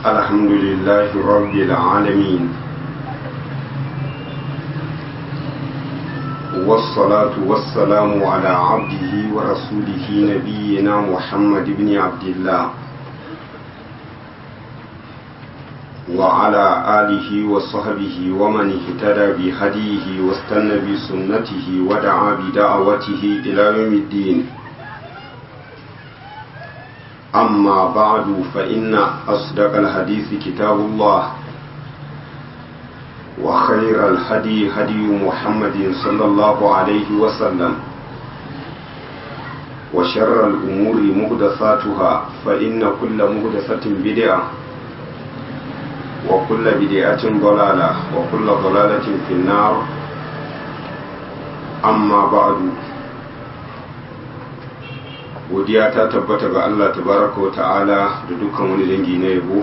الحمد لله رب العالمين والصلاة والسلام على عبده ورسوله نبينا محمد بن عبد الله وعلى آله وصحبه ومن اهتدى بهديه واستنى بسنته ودعا بدعوته إلى يوم الدين أما بعد فإن أصدق الحديث كتاب الله وخير الهدي هدي محمد صلى الله عليه وسلم وشر الأمور مهدثاتها فإن كل مهدثة بدعة وكل بدعة ضلالة وكل ضلالة في النار أما بعد godiya ta tabbata ga Allah tabaraka wa ta'ala da dukkan wani dangi na yabo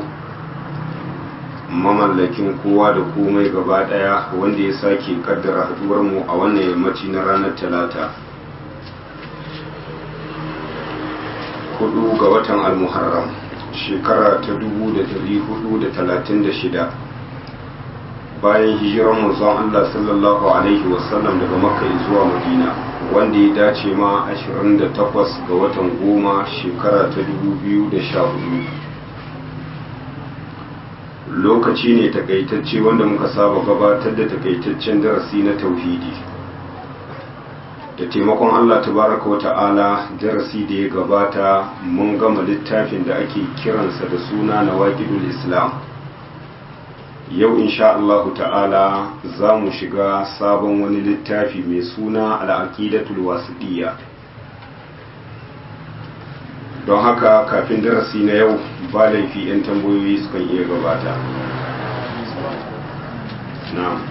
mamallakin kowa da komai gaba daya wanda ya sake kaddara haduwar mu a wannan yammaci na ranar talata hudu ga watan almuharram shekara ta dubu da dari hudu da talatin da shida bayan hijiran manzon Allah sallallahu alaihi wasallam daga makka zuwa madina wanda ya dace ma 28 ga watan goma shekara ta 2014 lokaci ne takaitacce wanda muka saba gabatar da takaitaccen darasi na tauhidi da taimakon Allah tabaraka wa ta'ala darasi da ya gabata mun gama littafin da ake kiransa da suna na waƙidul islam yau insha Allah ta'ala za mu shiga sabon wani littafi mai suna al'aqidatul wasiɗiyya don haka kafin darasi na yau ba laifi 'yan tambayoyi sukan iya gabata na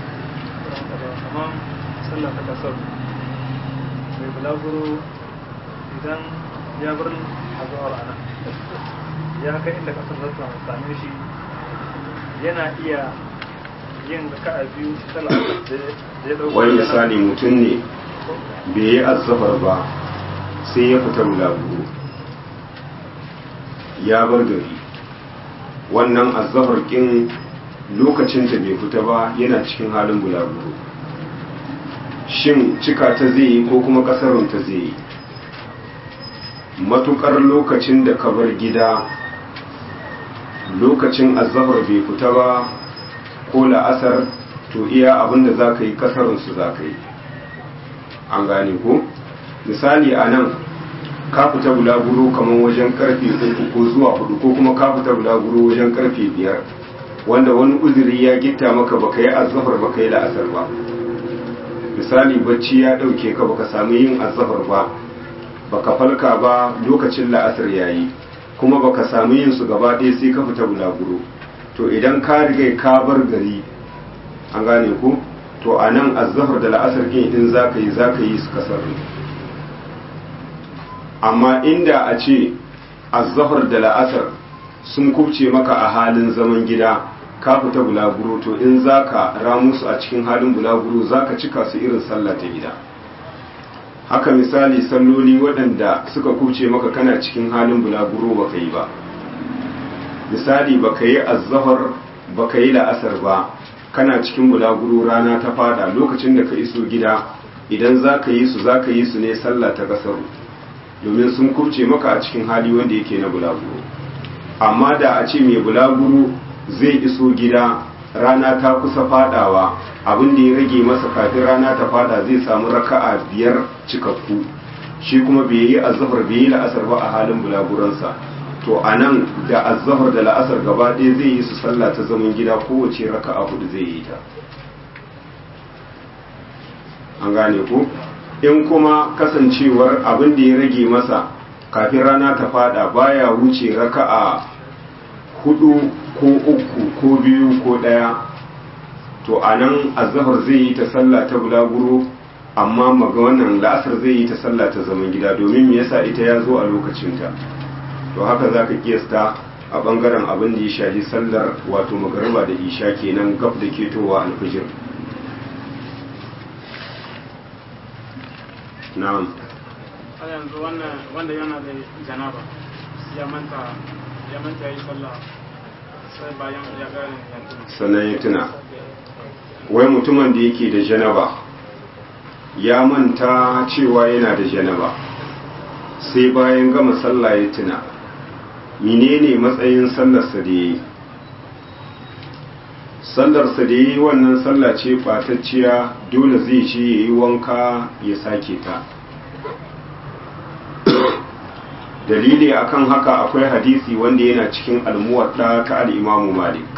mai bulaguro idan ya bar a zuwa rana ya kai inda kasar zata same shi yana iya yin raka'a biyu sallah da ya dauko wani misali mutum ne bai yi azzafar ba sai ya fita bulaguro ya bar gari wannan azzafar kin lokacin da bai fita ba yana cikin halin bulaguro shin cika ta zai yi ko kuma kasarun ta zai yi matukar lokacin da ka bar gida lokacin azzahar bai fita ba ko la'asar to iya abinda za ka yi kasarunsu za ka yi an gane ko misali a nan ka fita bulaguro kamar wajen karfe uku ko zuwa hudu ko kuma ka fita bulaguro wajen karfe biyar wanda wani uzuri ya gitta maka baka yi azzahar baka yi la'asar ba misali bacci ya dauke ka baka samu yin azzahar ba baka falka ba lokacin la'asar yayi kuma baka samu yin su gaba ɗaya sai ka fita bulaguro to idan ka riga ka bar gari an gane ku to a nan azhar da la'asar kin in za ka yi za ka yi su kasar amma inda a ce azhar da la'asar sun kubce maka a halin zaman gida ka fita bulaguro to in za ka ramu su a cikin halin bulaguro za ka cika su irin sallah ta gida haka misali salloli waɗanda suka kuce maka kana cikin halin bulaguro ba ka yi ba misali ba ka yi azzahar ba ka yi la'asar ba kana cikin bulaguro rana ta fada lokacin da ka iso gida idan za ka yi su za ka yi su ne sallah ta kasaru domin sun kuce maka a cikin hali wanda yake na bulaguro amma da a ce mai bulaguro zai iso gida rana ta kusa fadawa abin da ya rage masa kafin rana ta fada zai samu raka'a biyar cikakku shi kuma bai yi azhar bai yi la'asar ba a halin bulaguransa to a nan da azhar da la'asar gaba ɗaya zai yi su sallah ta zaman gida kowace raka'a hudu zai yi ta an gane ko in kuma kasancewar abin da ya rage masa kafin rana ta fada baya wuce raka'a hudu ko uku ko biyu ko ɗaya to a nan azahar zai yi ta sallah ta bulaguro amma maga wannan la'asar zai yi ta sallah ta zaman gida domin me yasa ita ya zo a lokacinta to haka za ka kiyasta a bangaren abin da ya shafi sallar wato magariba da isha kenan gab da ketowa alfijir na'am a yanzu wannan wanda yana da janaba ya manta ya manta yi sallah sannan ya tuna wai mutumin da yake da janaba ya manta cewa yana da janaba sai bayan gama sallah ya tuna menene matsayin sallarsa da ya yi sallarsa da ya yi wannan sallah ce fatacciya dole zai ce ya yi wanka ya sake ta dalili akan haka akwai hadisi wanda yana cikin almuwadda ta al'imamu malik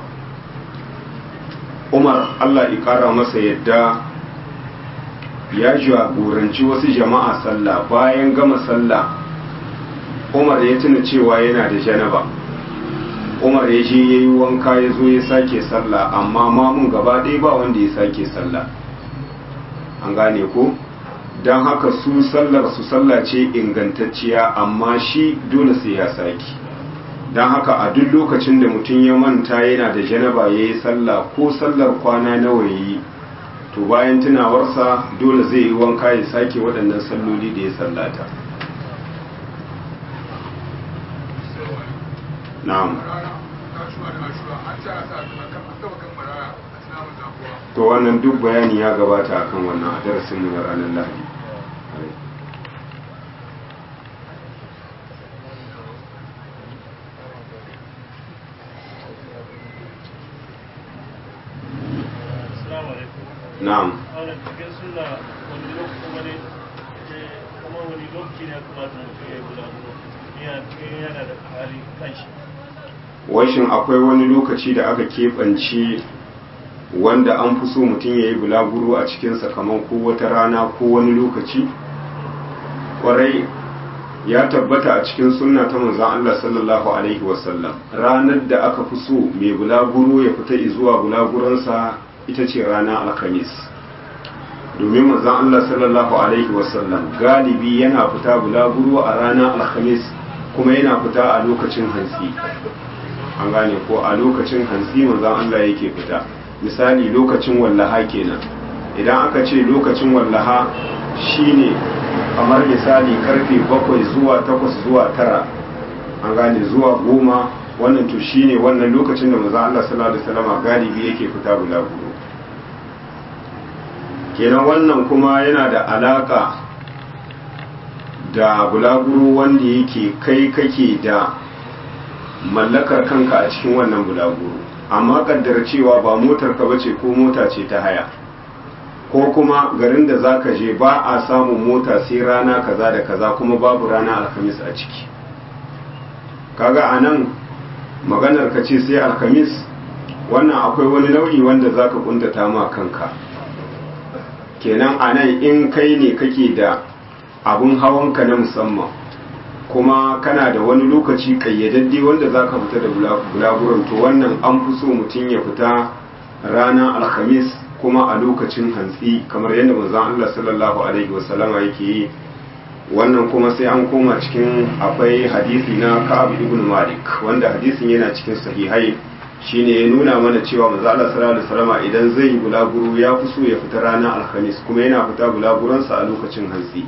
umar allah ƙara masa yadda ya jagoranci wasu jama'a sallah bayan gama sallah umar ya tuna cewa yana da janaba umar ya je ya yi wanka ya zo ya sake sallah amma mamun gaba ɗaya ba wanda ya sake sallah an gane ko don haka su sallar su sallah ce ingantacciya amma shi dole sai ya saki don haka a duk lokacin da mutum ya manta yana da janaba ya yi sallah ko sallar kwana nawa ya yi to bayan tunawarsa dole zai yi wanka ya sake waɗannan salloli da ya sallata na'am to wannan duk bayani ya gabata akan wannan a darasin mu na ranar lahadi na'am wannan cikin suna wani lokaci wani kuma wani lokaci ne kuma da mutum ya guda yana cikin yana da hali kanshi washin akwai wani lokaci da aka keɓance wanda an fi so mutum ya yi bulaguro a cikinsa kamar ko wata rana ko wani lokaci ƙwarai ya tabbata a cikin sunna ta manzan Allah sallallahu alaihi wasallam ranar da aka fi so mai bulaguro ya fita zuwa bulaguransa ita ce ranar alhamis domin manzan Allah sallallahu alaihi wasallam galibi yana fita bulaguro a ranar alhamis kuma yana fita a lokacin hantsi an gane ko a lokacin hantsi manzan Allah yake fita misali lokacin wallaha kenan idan aka ce lokacin wallaha shine kamar misali karfe bakwai zuwa takwas zuwa tara an gane zuwa goma wannan to shine wannan lokacin da manzan Allah sallallahu alaihi wasallam galibi yake fita bulaguro kenan wannan kuma yana da alaka da bulaguro wanda yake kai kake da mallakar kanka a cikin wannan bulaguro amma kaddara cewa ba motar ka bace ko mota ce ta haya ko kuma garin da zaka je ba a samun mota sai rana kaza da kaza kuma babu rana alhamis a ciki kaga anan maganar ka ce sai alhamis wannan akwai wani nau'i wanda zaka kuntata ma kanka kenan anan in kai ne kake da abun hawanka na musamman kuma kana da wani lokaci kayyadadde wanda za ka fita da bulaguron to wannan an fi so mutum ya fita ranar alhamis kuma a lokacin hantsi kamar yadda manzon Allah sallallahu alaihi wasallama yake yi wannan kuma sai an koma cikin akwai hadisi na Ka'ab ibn Malik wanda hadisin yana cikin sahihai shine ya nuna mana cewa manzo Allah sallallahu alaihi wasallama idan zai yi bulaguro ya fi so ya fita ranar alhamis kuma yana fita bulaguronsa a lokacin hantsi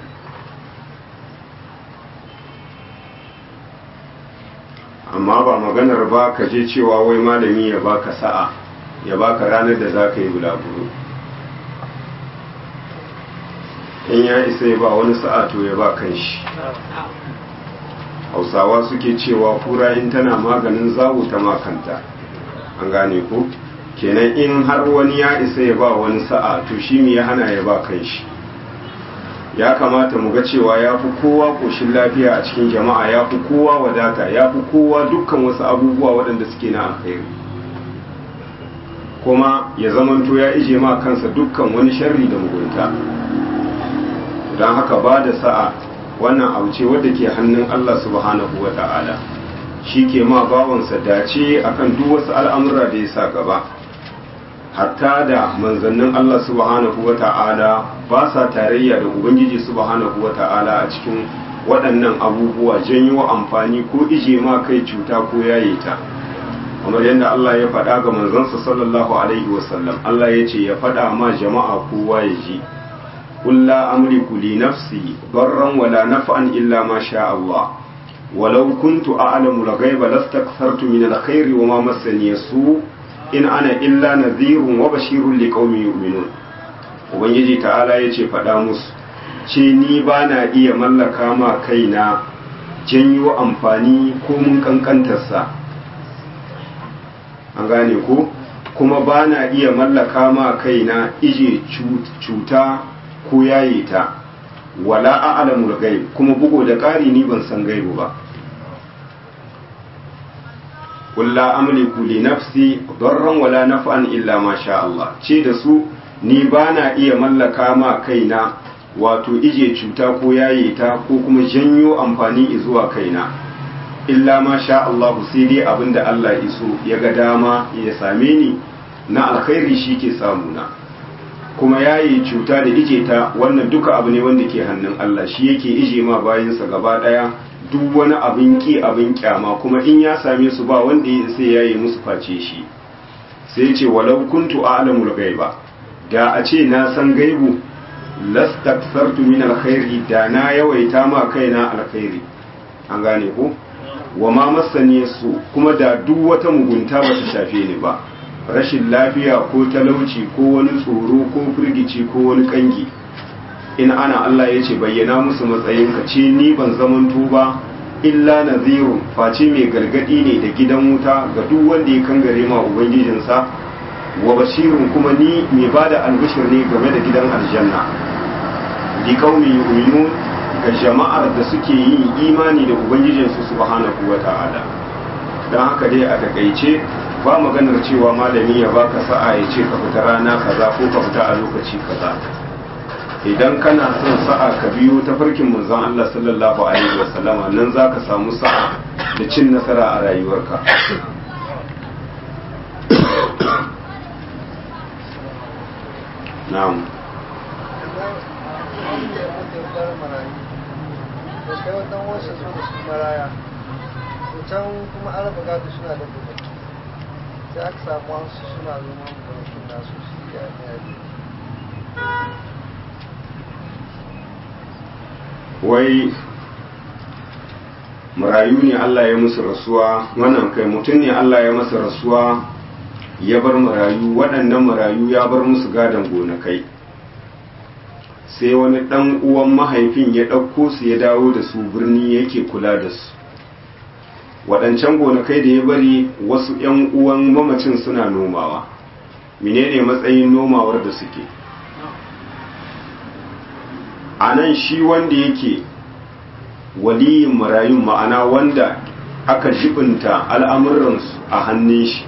amma ba maganar ba ka je cewa wai malami ya baka sa'a ya baka ranar da za ka yi bulaguro in ya isa ya ba wani sa'a to ya ba kan shi hausawa suke cewa kura in tana maganin zawo ta makanta an gane ko kenan in har wani ya isa ya ba wani sa'a to shi me ya hana ya ba kan shi ya kamata mu ga cewa ya fi kowa ƙoshin lafiya a cikin jama'a ya fi kowa wadata ya fi kowa dukkan wasu abubuwa waɗanda suke na alkhairi kuma ya zamanto ya ije ma kansa dukkan wani sharri da mugunta don haka ba da sa'a wannan abu ce wadda ke hannun Allah subhanahu wa ta'ala shi ke ma bawansa dace akan duk wasu al'amura da ya sa gaba hatta da manzannin Allah subhanahu wa ta'ala ba sa tarayya da Ubangiji subhanahu wa ta'ala a cikin waɗannan abubuwa janyo amfani ko ije ma kai cuta ko yaye ta kamar yadda Allah ya faɗa ga manzansa sallallahu alaihi wasallam Allah ya ce ya faɗa ma jama'a kowa ya ji قل لا أملك لنفسي ضرا ولا نفعا إلا ما شاء الله walau kuntu a'lamu al-ghaiba lastakthartu min al-khairi wa ma massani su in ana illa nadhirun wa bashirun liqaumin yu'minun ubangiji ta'ala yace faɗa musu ce ni ba na iya mallaka ma kaina janyo amfani ko mun kankantarsa an gane ko kuma ba na iya mallaka ma kaina ije cuta ko yaye ta wala a'lamul ghaib kuma bugo da ƙari ni ban san gaibu ba qul la amliku li nafsi darran wala naf'an illa ma sha Allah ce da su ni ba na iya mallaka ma kaina wato ije cuta ko yaye ta ko kuma janyo amfani zuwa kaina illa ma sha Allah sai dai abinda Allah iso ya ga dama ya same ni na alkhairi shi ke samuna kuma yayi cuta da ije ta wannan duka abu ne wanda ke hannun Allah shi yake ije ma bayansa gaba daya duk wani abin ki abin kyama kuma in ya same su ba wanda ya sai yayi musu face shi sai ce walau kuntu a'lamul ghaiba da a ce na san gaibu lastakthartu min alkhairi da na yawaita ma kaina alkhairi an gane ko wa ma masani su kuma da duk wata mugunta ba ta shafe ni ba rashin lafiya ko talauci ko wani tsoro ko firgici ko wani kangi in ana Allah ya ce bayyana musu matsayin ka ce ni ban zamanto ba illa nazirun face mai gargadi ne da gidan wuta ga duk wanda ya kangare ma ubangijinsa wa bashirun kuma ni mai bada albishir ne game da gidan aljanna li qaumi yu'minun ga jama'ar da suke yin imani da ubangijinsu subhanahu wata'ala dan haka dai a takaice ba maganar cewa malami ya baka sa'a ya ce ka fita rana kaza ko ka fita a lokaci kaza idan kana son sa'a ka biyo ta farkin manzon Allah sallallahu alaihi wasallama nan zaka samu sa'a da cin nasara a rayuwarka na'am kai wata wasu so da su maraya to can kuma an raba gado suna da gobe sai aka samu wasu suna zama gonakin nasu su ya ne wai marayu ne Allah ya musu rasuwa wannan kai mutum ne Allah ya masa rasuwa ya bar marayu waɗannan marayu ya bar musu gadon gonakai sai wani ɗan uwan mahaifin ya ɗauko su ya dawo da su birni yake kula da su waɗancan gonakai da ya bari wasu ‘yan uwan mamacin suna nomawa menene matsayin nomawar da suke a nan shi wanda yake waliyin marayun ma'ana wanda aka jibinta al'amuransu a hannun shi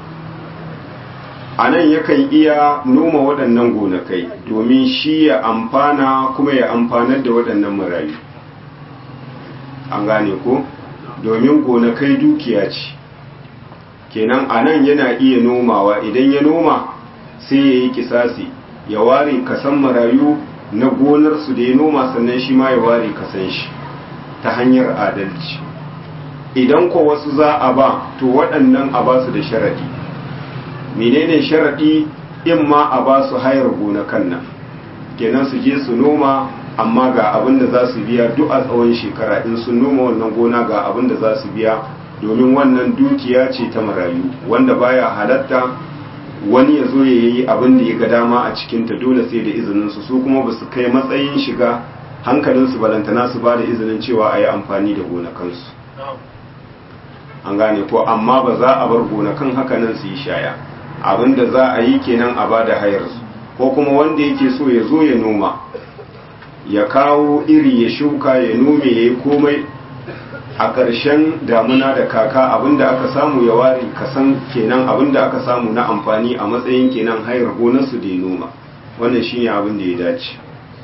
a nan yakan iya noma waɗannan gonakai domin shi ya amfana kuma ya amfanar da waɗannan marayu an gane ko domin gonakai dukiya ce kenan a nan yana iya nomawa idan ya noma sai ya yi kisasi ya ware kasan marayu na gonarsu da ya noma sannan shi ma ya ware kasan shi ta hanyar adalci idan ko wasu za a ba to waɗannan a ba su da sharaɗi menene sharaɗi in ma a ba su hayar gonakan nan kenan su je su noma amma ga abin da za su biya duk a tsawon shekara in sun noma wannan gona ga abin da za su biya domin wannan dukiya ce ta marayu wanda baya halatta wani ya zo ya yi abin da ya ga dama a cikinta dole sai da izininsu su kuma ba su kai matsayin shiga hankalinsu balantana su ba da izinin cewa a yi amfani da gonakansu an gane ko amma ba za a bar gonakan hakanan su yi shaya abin da za a yi kenan a ba da hayarsu ko kuma wanda yake so ya zo ya noma ya kawo iri ya shuka ya nome ya yi komai a ƙarshen damuna da kaka abinda aka samu ya ware kasan kenan abinda aka samu na amfani a matsayin kenan hayar gonarsu da ya noma wannan shine abin da ya dace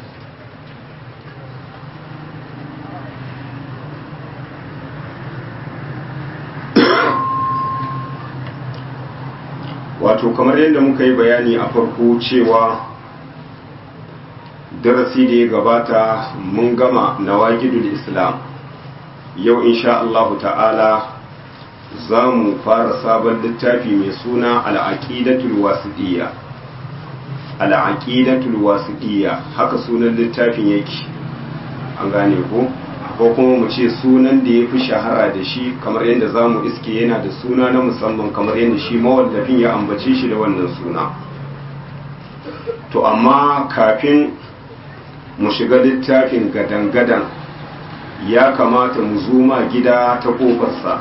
wato kamar yadda muka yi bayani a farko cewa darasi da ya gabata mun gama nawaqidul islam yau insha Allahu ta'ala za mu fara sabon littafi mai suna al'aqidatul wasiɗiyya al'aqidatul wasiɗiyya haka sunan littafin yake an gane ko ko kuma mu ce sunan da ya fi shahara da shi kamar yadda za mu iske yana da suna na musamman kamar yadda shi mawallafin ya ambace shi da wannan suna to amma kafin mu shiga littafin gadan-gadan ya kamata mu zuma gida ta ƙofarsa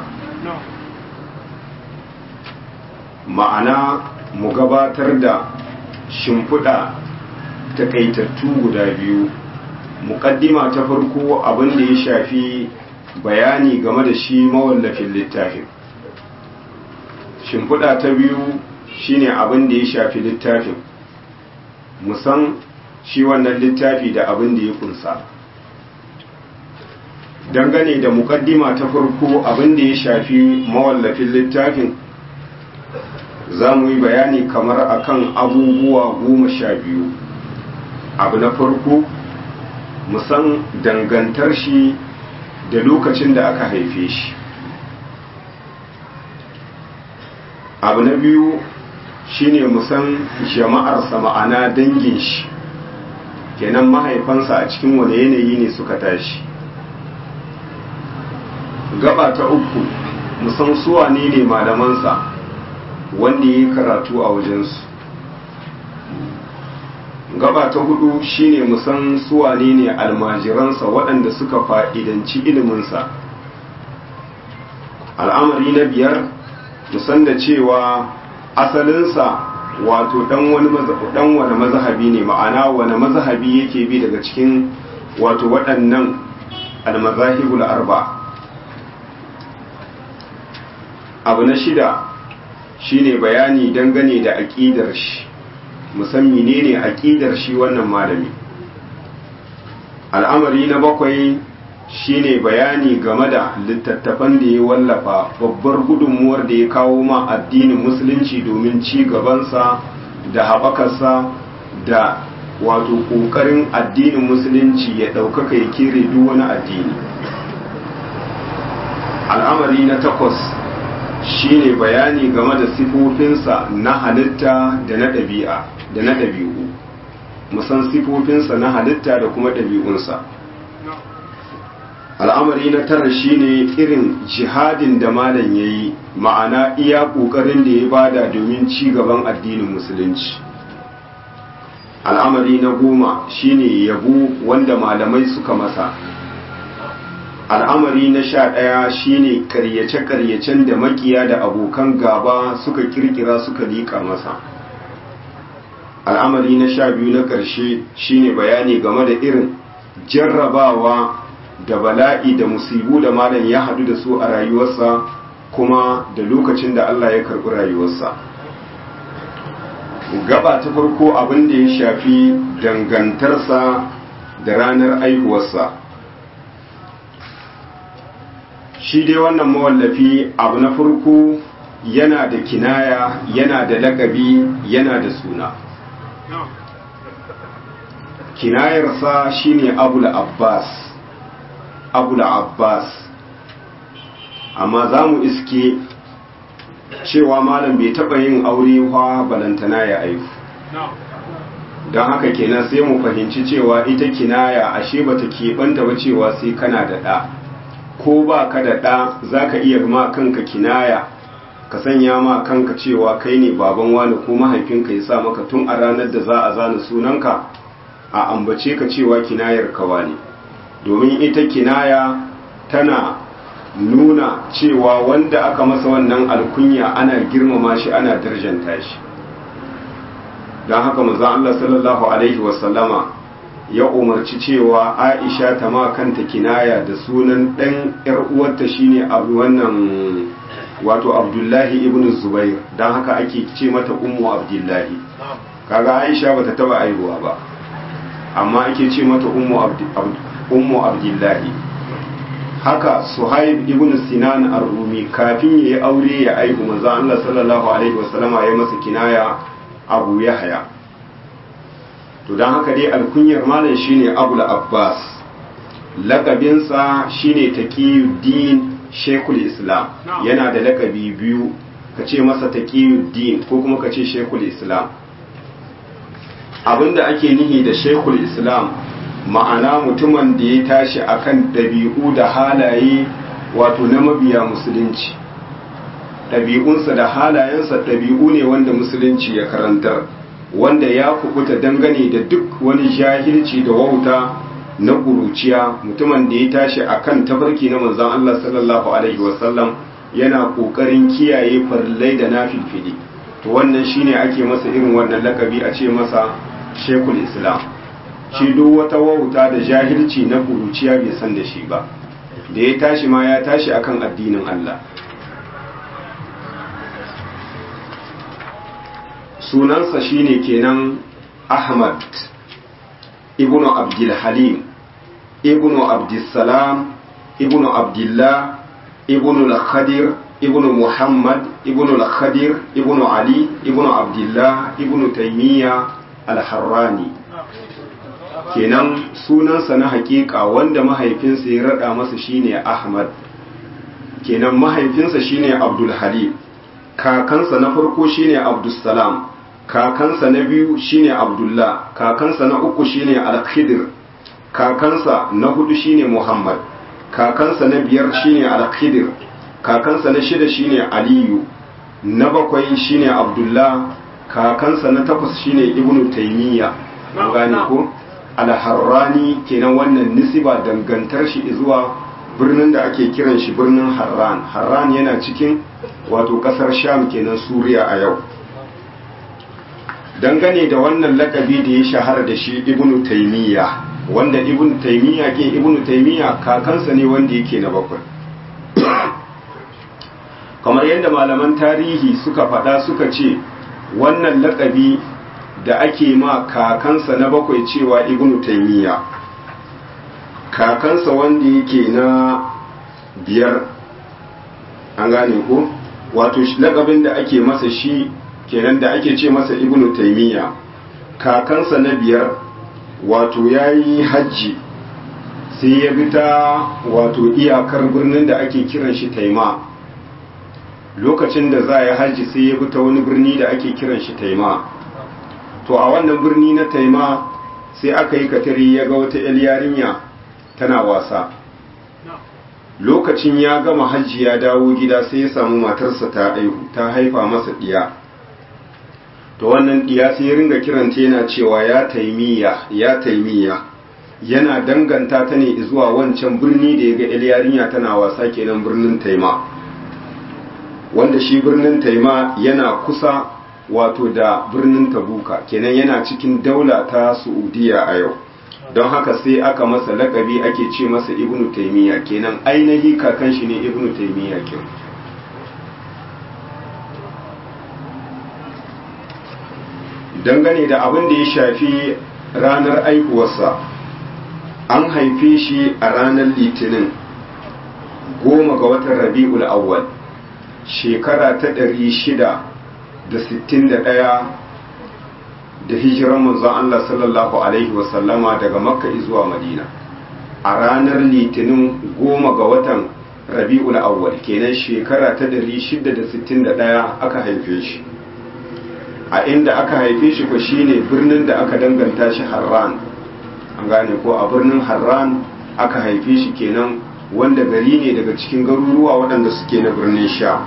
ma'ana mu gabatar da shimfiɗa takaitattu guda biyu muƙaddima ta farko abin da ya shafi bayani game da shi mawallafin littafin shimfiɗa ta biyu shine abin da ya shafi littafin musan shi wannan littafi da abin da ya kunsa dangane da muƙaddima ta farko abin da ya shafi mawallafin littafin za mu yi bayani kamar akan abubuwa goma sha biyu abu na farko musan dangantar shi da lokacin da aka haife shi abu na biyu shine musan jama'arsa ma'ana dangin shi kenan mahaifansa a cikin wani yanayi ne suka tashi gaba ta uku musan suwa ne ne malamansa wanda ya yi karatu a wajensu gaba ta hudu shine musan suwane ne almajiransa waɗanda suka fa'idanci iliminsa al'amari na biyar musan da cewa asalinsa wato ɗan wani mazahabi ne ma'ana wani mazahabi yake bi daga cikin wato waɗannan almazahibul arba abu na shida shine bayani dangane da aƙidar shi musammi ne ne aƙidar shi wannan malami al'amari na bakwai shine bayani game da littattafan da ya wallafa babbar gudunmuwar da ya kawo ma addinin musulunci domin ci gabansa da haɓakarsa da wato ƙoƙarin addinin musulunci ya ɗaukaka ya kere duk wani addini al'amari na takwas shine bayani game da sifofinsa na halitta da na ɗabi'a da na ɗabi'u musan sifofinsa na halitta da kuma ɗabi'unsa al'amari na tara shine irin jihadin da malam ya yi ma'ana iya ƙoƙarin da ya bada domin ci gaban addinin musulunci al'amari na goma shine yabo wanda malamai suka masa al'amari na sha ɗaya shine karyace-karyacen da makiya da abokan gaba suka kirkira suka liƙa masa al'amari na sha biyu na ƙarshe shine bayani game da irin jarrabawa da bala'i da musibu da malam ya haɗu da su a rayuwarsa kuma da lokacin da Allah ya karɓi rayuwarsa gaba ta farko abin da ya shafi dangantarsa da ranar aihuwarsa shi dai wannan mawallafi abu na farko yana da kinaya yana da lakabi yana da suna kinayarsa shine abul abbas abul abbas amma za mu iske cewa malam bai taɓa yin aure wa balantana ya aihu don haka kenan sai mu fahimci cewa ita kinaya ashe bata keɓanta ba cewa sai kana da ɗa ko ba ka da ɗa za ka iya ma kanka kinaya ka sanya ma kanka cewa kai ne baban wani ko mahaifinka ya sa maka tun a ranar da za a zana sunanka a ambace ka cewa kinayar kawa ne domin ita kinaya tana nuna cewa wanda aka masa wannan alkunya ana girmama shi ana darjanta shi don haka manzon Allah sallallahu alaihi wasallama ya umarci cewa Aisha ta ma kanta kinaya da sunan ɗan ‘yar uwarta shine abu wannan wato Abdullahi ibn Zubair don haka ake ce mata ummu Abdullahi kaga Aisha bata taba aihuwa ba amma ake ce mata ummu Abdullahi haka Suhaib ibn Sinan ar-Rumi kafin yayi aure ya aihu manzo Allah sallallahu alaihi wasallama ya masa kinaya Abu Yahya to don haka dai alkunyar malam shine abul abbas lakabinsa shine taqiyuddin shekul islam yana da lakabi biyu ka ce masa taqiyuddin ko kuma ka ce shekul islam abinda ake nihi da shekul islam ma'ana mutumin da ya tashi akan ɗabi'u da halaye wato na mabiya musulunci ɗabi'unsa da halayensa ɗabi'u ne wanda musulunci ya karantar wanda ya kubuta dangane da duk wani jahilci da wauta na ƙuruciya mutumin da ya tashi akan tafarki na manzon Allah sallallahu alaihi wasallam yana ƙoƙarin kiyaye farillai da nafilfili to wannan shine ake masa irin wannan lakabi a ce masa shekul islam shi duk wata wauta da jahilci na ƙuruciya bai san da shi ba da ya tashi ma ya tashi akan addinin Allah sunansa shine kenan Ahmad ibn Abdul Halim ibn Abdussalam ibn Abdullah ibn al-Khadir ibn Muhammad ibn al-Khadir ibn Ali ibn Abdullah ibn Taymiyyah al-Harrani kenan sunansa na hakika wanda mahaifinsa ya rada masa shine Ahmad kenan mahaifinsa shine Abdul Halim kakansa na farko shine Abdussalam kakansa na biyu shine Abdullah kakansa na uku shine Al-Khidir kakansa na hudu shine Muhammad kakansa na biyar shine Al-Khidir kakansa na shida shine Aliyu na bakwai shine Abdullah kakansa na takwas shine Ibn Taymiyyah an gane ko Al-Harrani kenan wannan nisiba dangantar shi zuwa birnin da ake kiran shi birnin Harran Harran yana cikin wato kasar Sham kenan Suriya a yau dangane da wannan lakabi da ya shahara da shi Ibn Taymiyyah wanda Ibn Taymiyyah ke Ibn Taymiyyah kakansa ne wanda yake na bakwai kamar yadda malaman tarihi suka faɗa suka ce wannan lakabi da ake ma kakansa na bakwai cewa Ibn Taymiyyah kakansa wanda yake na biyar an gane ko wato lakabin da ake masa shi kenan da ake ce masa ibnu taimiyya kakansa na biyar wato ya yi hajji sai ya bi ta wato iyakar birnin da ake kiran shi taima lokacin da za a yi hajji sai ya bi ta wani birni da ake kiran shi taima to a wannan birni na taima sai aka yi katari ya ga wata 'yar yarinya tana wasa lokacin ya gama hajji ya dawo gida sai ya samu matarsa ta aihu ta haifa masa diya to wannan diya sai ya ringa kiranta yana cewa ya taimiya ya taimiya yana danganta ta ne zuwa wancan birni da ya ga yarinya tana wasa kenan birnin taima wanda shi birnin taima yana kusa wato da birnin tabuka kenan yana cikin daula ta su'udiya a yau don haka sai aka masa lakabi ake ce masa ibnu taimiyya kenan ainihi kakan shi ne ibnu taimiyya kin dangane da abin da ya shafi ranar aihuwarsa an haife shi a ranar litinin goma ga watan rabi'ul awwal shekara ta ɗari shida da sittin da ɗaya da hijiran manzon Allah sallallahu Alaihi wasallama daga makka zuwa madina a ranar litinin goma ga watan rabi'ul awwal kenan shekara ta 661 aka haife shi a inda aka haife shi ko shine birnin da aka danganta shi harran an gane ko a birnin harran aka haife shi kenan wanda gari ne daga cikin garuruwa waɗanda suke na birnin sha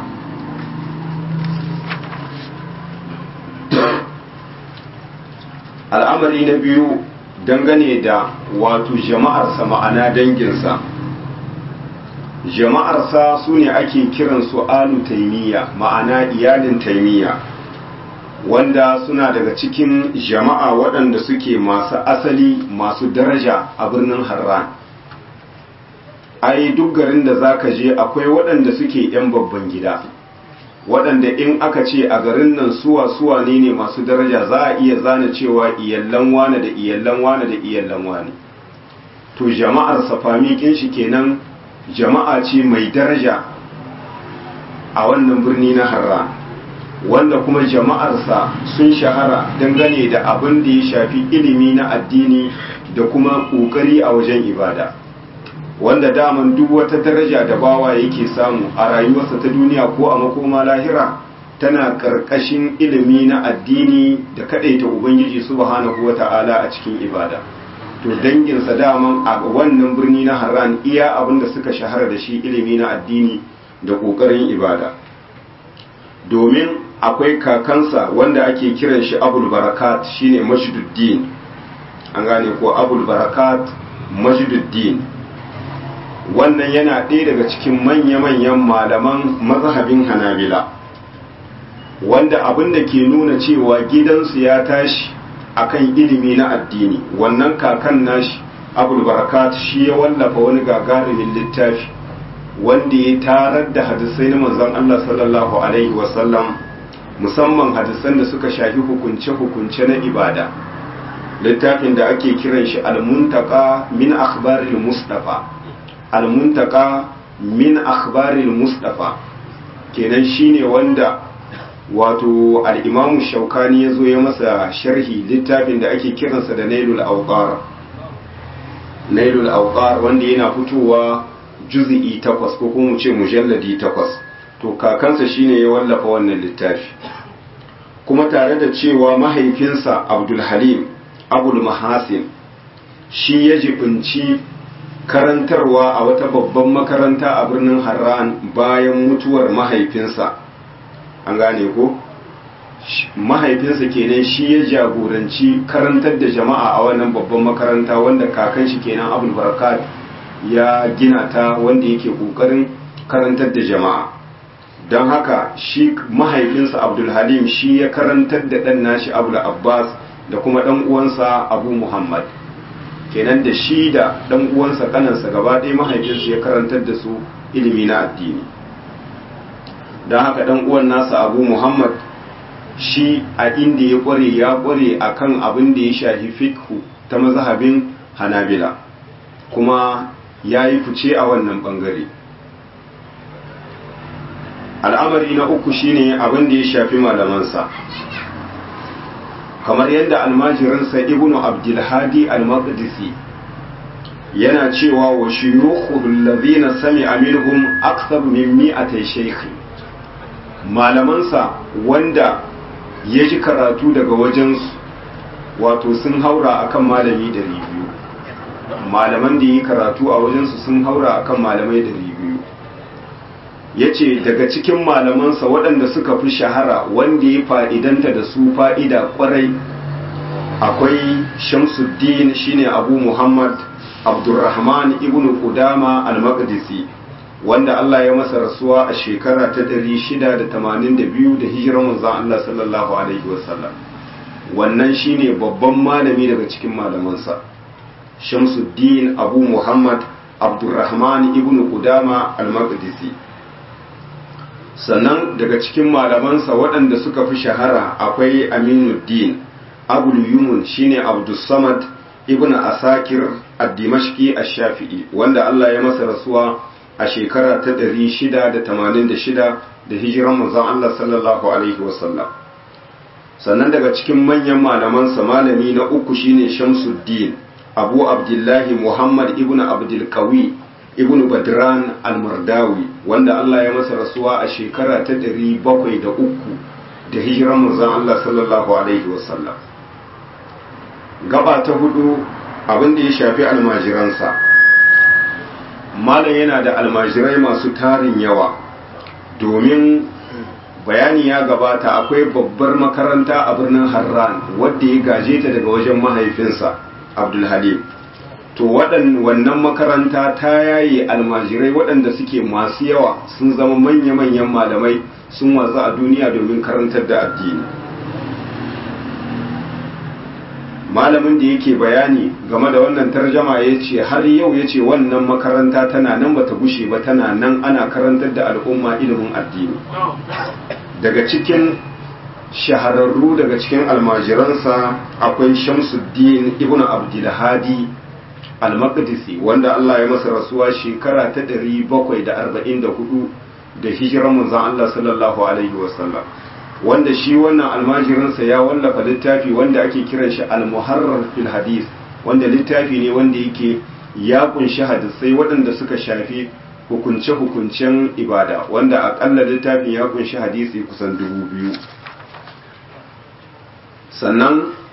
al'amari na biyu dangane da wato jama'arsa ma'ana danginsa jama'arsa su ne ake kiransu alu taimiyya ma'ana iyalin taimiyya wanda suna daga cikin jama'a waɗanda suke masu asali masu daraja a birnin harran ai duk garin da za ka je akwai waɗanda suke 'yan babban gida waɗanda in aka ce a garin nan suwa suwa ne ne masu daraja za a iya zana cewa iyallan wane da iyallan wane da iyallan wane to jama'ar safamikin shi kenan jama'a ce mai daraja a wannan birni na harra wanda kuma jama'arsa sun shahara dangane da abin da ya shafi ilimi na addini da kuma ƙoƙari a wajen ibada wanda daman duk wata daraja da bawa yake samu a rayuwarsa ta duniya ko a makoma lahira tana ƙarƙashin ilimi na addini da kaɗaita ubangiji subhanahu wata'ala a cikin ibada to danginsa daman a wannan birni na harran iya abin da suka shahara da shi ilimi na addini da ƙoƙarin ibada domin akwai kakansa wanda ake kiran shi abul barakat shine masjiduddin an gane ko abul barakat masjiduddin wannan yana ɗaya daga cikin manya-manyan malaman mazhabin hanabila wanda abin da ke nuna cewa gidansu ya tashi akan ilimi na addini wannan kakan nashi abul barakat shi ya wallafa wani gagarumin littafi wanda ya tarar da hadisai na manzon Allah sallallahu alaihi wasallam musamman hadisan da suka shafi hukunce-hukunce na ibada littafin da ake kiran shi al-muntaka min akhbaril mustafa al-muntaka min akhbaril mustafa kenan shine wanda wato al-imamu shaukani ya zo ya masa sharhi littafin da ake kiransa da nailul awqar nailul awqar wanda yana fitowa juz'i takwas ko kuma mu ce mujalladi takwas to kakansa shine ya wallafa wannan littafi kuma tare da cewa mahaifinsa abdul halim abul mahasin shi ya jibinci karantarwa a wata babban makaranta a birnin harran bayan mutuwar mahaifinsa an gane ko mahaifinsa kenan shi ya jagoranci karantar da jama'a a wannan babban makaranta wanda kakan shi kenan abul barakat ya gina ta wanda yake kokarin karantar da jama'a don haka shi mahaifinsa abdul halim shi ya karantar da ɗan nashi abul abbas da kuma ɗan uwansa abu muhammad kenan da shi da ɗan uwansa kanansa gaba ɗaya mahaifinsu ya karantar da su ilimi na addini don haka ɗan uwan nasa abu muhammad shi a inda ya ƙware ya ƙware akan abin da ya shafi fikhu ta mazhabin hanabila kuma ya yi fice a wannan ɓangare al'amari na uku shine abin da ya shafi malamansa kamar yadda almajirinsa ibnu abdulhadi al-maqdisi yana cewa wa shuyukhu allazina sami'a minhum akthar min mi'atay shaykh malamansa wanda ya ji karatu daga wajensu wato sun haura akan malami 200 malaman da yi karatu a wajensu sun haura akan malamai 200 ya ce daga cikin malamansa waɗanda suka fi shahara wanda ya fa'idanta da su fa'ida ƙwarai akwai shamsuddin shine abu muhammad abdurrahman ibn Qudama al-maqdisi wanda Allah ya masa rasuwa a shekara ta 682 da hijirar manzon Allah sallallahu alaihi wasallam wannan shine babban malami daga cikin malamansa shamsuddin abu muhammad abdurrahman ibn Qudama al-maqdisi sannan daga cikin malamansa waɗanda suka fi shahara akwai aminuddin abul yumun shine abdussamad ibn asakir ad-dimashqi ash-shafi'i wanda Allah ya masa rasuwa a shekara ta 686 da hijiran manzon Allah sallallahu alaihi wasallam sannan daga cikin manyan malamansa malami na uku shine shamsuddin abu abdullahi muhammad ibn abdul qawi ibn badran al-mardawi wanda Allah ya masa rasuwa a shekara ta ɗari bakwai da uku da hijiran manzon Allah sallallahu alaihi wasallam gaba ta hudu abin da ya shafi almajiransa malam yana da almajirai masu tarin yawa domin bayani ya gabata akwai babbar makaranta a birnin harran wadda ya gaje ta daga wajen mahaifinsa abdulhalim to wannan makaranta ta yaye almajirai waɗanda suke masu yawa sun zama manya-manyan malamai sun watsu a duniya domin karantar da addini malamin da yake bayani game da wannan tarjama ya ce har yau ya ce wannan makaranta tana nan bata gushe ba tana nan ana karantar da al'umma ilimin addini daga cikin shahararru daga cikin almajiransa akwai shamsuddin ibn abdulhadi al-maqdisi wanda Allah ya masa rasuwa shekara ta 744 da hijiran manzon Allah sallallahu alaihi wasallam wanda shi wannan almajirinsa ya wallafa littafi wanda ake kiran shi al-muharrar fil hadith wanda littafi ne wanda yake ya kunshi hadisai waɗanda suka shafi hukunce-hukuncen ibada wanda akalla littafin ya kunshi hadisi kusan dubu biyu sannan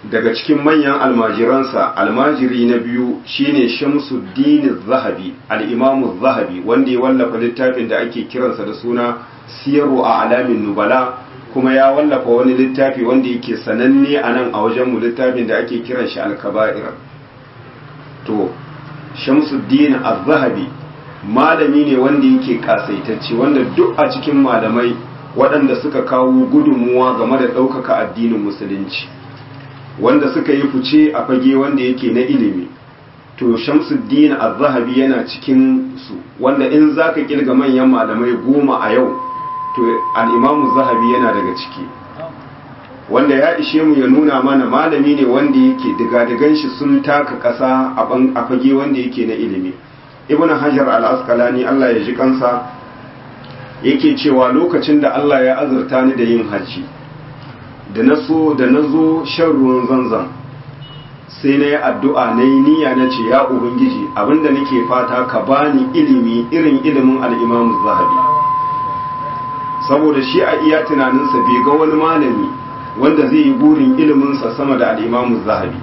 daga cikin manyan almajiransa almajiri na biyu shine shamsuddin zahabi al'imamu zahabi wanda ya wallafa littafin da ake kiransa da suna siyaru a alamin nubala kuma ya wallafa wani littafi wanda yake sananne a nan a wajenmu littafin da ake kiran shi alkaba'ir to shamsuddin az-zahabi malami ne wanda yake kasaitacce wanda duk a cikin malamai waɗanda suka kawo gudunmuwa game da ɗaukaka addinin musulunci wanda suka yi fice a fage wanda yake na ilimi to shamsuddin az-zahabi yana cikin su wanda in zaka kilga manyan malamai goma a yau to al-imamu zahabi yana daga ciki wanda ya ishe mu ya nuna mana malami ne wanda yake digadigan shi sun taka ƙasa a fage wanda yake na ilimi ibn hajar al-asqalani Allah ya ji kansa yake cewa lokacin da Allah ya azurta ni da yin hajji da na so da na zo shan ruwan zanzan sai na yi addu'a na yi niyya na ce ya ubangiji abinda nake fata ka bani ilimi irin ilimin al'imamu zahabi saboda shi a iya tunaninsa bai ga wani malami wanda zai yi burin iliminsa sama da al'imamu zahabi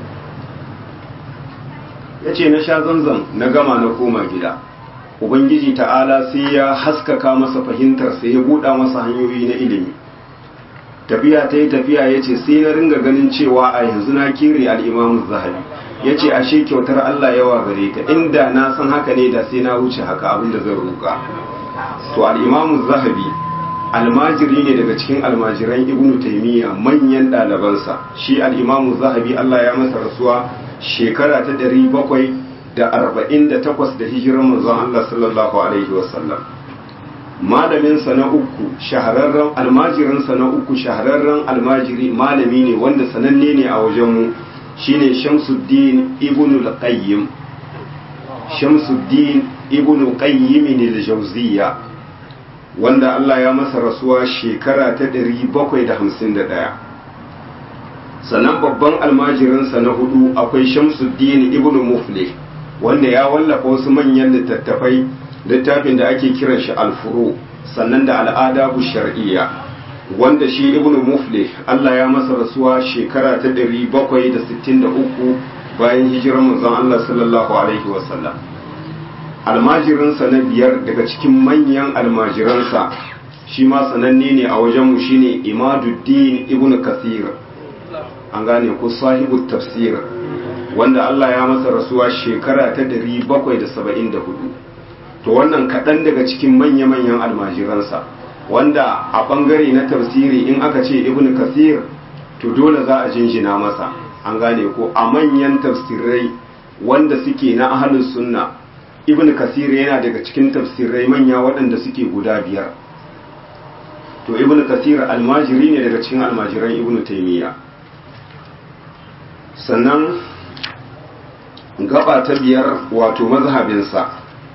ya ce na sha zanzan na gama na koma gida ubangiji ta'ala sai ya haskaka masa fahimtarsa ya buɗa masa hanyoyi na ilimi tafiya ta yi tafiya ya ce sai na ringa ganin cewa a yanzu na kere al'imamu zahabi ya ce ashe kyautar Allah yawa gare ta inda na san haka ne da sai na wuce haka abinda zan roƙa to al'imamu zahabi almajiri ne daga cikin almajiran ibnu taimiyya manyan ɗalibansa shi al'imamu zahabi Allah ya masa rasuwa shekara ta ɗari bakwai da arba'in da takwas da hijiran manzon Allah sallallahu alaihi wasallam malaminsa na uku shahararren almajirinsa na uku shahararren almajiri malami ne wanda sananne ne a wajenmu shine shamsuddin ibn al-qayyim shamsuddin ibn qayyim al-jawziyya wanda Allah ya masa rasuwa shekara ta 751 sannan babban almajirinsa na hudu akwai shamsuddin ibn muflih wanda ya wallafa wasu manyan littattafai littafin da ake kiran shi alfuru sannan da al'adabu shar'iyya wanda shi ibnu muflih Allah ya masa rasuwa shekara ta 763 bayan hijirar manzon Allah sallallahu alaihi wasallam almajirinsa na biyar daga cikin manyan almajiransa shi ma sananne ne a wajenmu shine imaduddin ibnu kathir an gane ko sahibu tafsir wanda Allah ya masa rasuwa shekara ta 774 to wannan kaɗan daga cikin manya-manyan almajiransa wanda a ɓangare na tafsiri in aka ce ibn kasir to dole za a jinjina masa an gane ko a manyan tafsirai wanda suke na ahalin sunna ibn kasir yana daga cikin tafsirai manya waɗanda suke guda biyar to ibn kasir almajiri ne daga cikin almajiran ibn taimiyya sannan gaba ta biyar wato mazhabinsa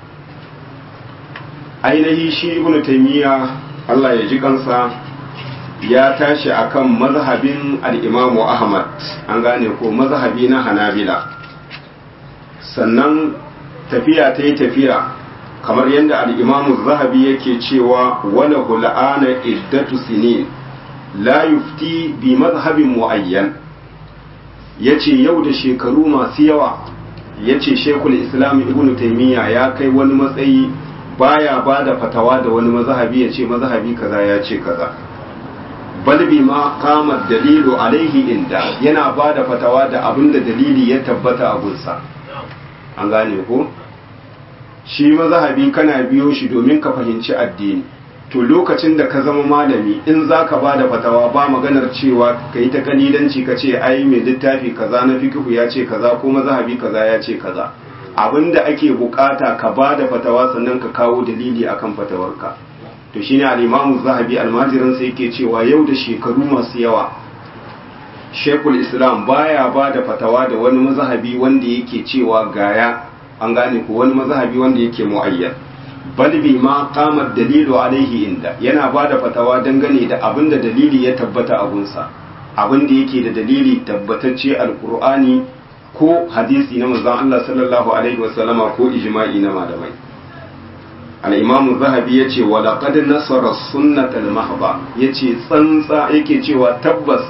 ainihi shi ibn taymiya Allah ya ji kansa ya tashi akan mazhabin al-Imam Ahmad an gane ko mazhabi na Hanabila sannan tafiya ta yi tafiya kamar yadda al-Imam Zahabi yake cewa wala hul'ana iddatu sinin la yufti bi mazhabin muayyan yace yau da shekaru masu yawa yace Sheikhul Islam Ibn Taymiyyah ya kai wani matsayi baya ba da fatawa da wani mazhabi ya ce mazhabi kaza ya ce kaza balbi ma kama dalilu alaihi inda yana ba da fatawa da abin da dalili ya tabbata a gunsa an gane ko shi mazhabi kana biyo shi domin ka fahimci addini to lokacin da ka zama malami in za ka ba da fatawa ba maganar cewa ka yi ta kalilanci ka ce ai mai littafi kaza na fikihu ya ce kaza ko mazhabi kaza ya ce kaza abinda ake bukata ka ba da fatawa sannan ka kawo dalili akan fatawarka to shine al-imamu zahabi almajirin sai yake cewa yau da shekaru masu yawa shekul islam baya ba da fatawa da wani mazhabi wanda yake cewa gaya an gane ko wani mazhabi wanda yake muayyan bal bi ma qama dalilu alaihi inda yana ba da fatawa dangane da abinda dalili ya tabbata a gunsa abinda yake da dalili tabbatacce alqur'ani ko hadisi na manzon Allah sallallahu alaihi wasallama ko ijma'i na malamai al-imam zahabi yace wa laqad nasara sunnat al-mahba yace tsantsa yake cewa tabbas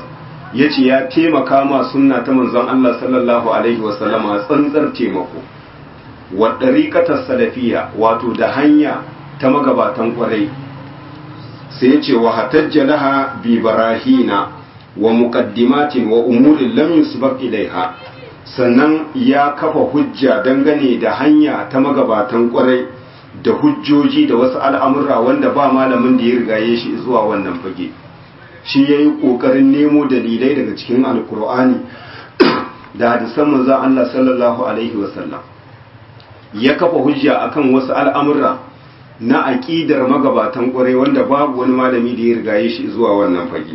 ya ce ya taimaka ma sunna ta manzon Allah sallallahu alaihi wasallama tsantsar taimako wa ɗariƙatar salafiya wato da hanya ta magabatan ƙwarai sai ya ce wa hatajja laha bi barahina wa muqaddimatin wa umurin lam yusbaq ilaiha sannan ya kafa hujja dangane da hanya ta magabatan ƙwarai da hujjoji da wasu al'amurra wanda ba malamin da ya rigaye shi zuwa wannan fage shi ya yi ƙoƙarin nemo dalilai daga cikin alkur'ani da hadisan manzan Allah sallallahu Alaihi wasallam ya kafa hujja akan wasu al'amurra na aƙidar magabatan ƙwarai wanda babu wani malami da ya rigaye shi zuwa wannan fage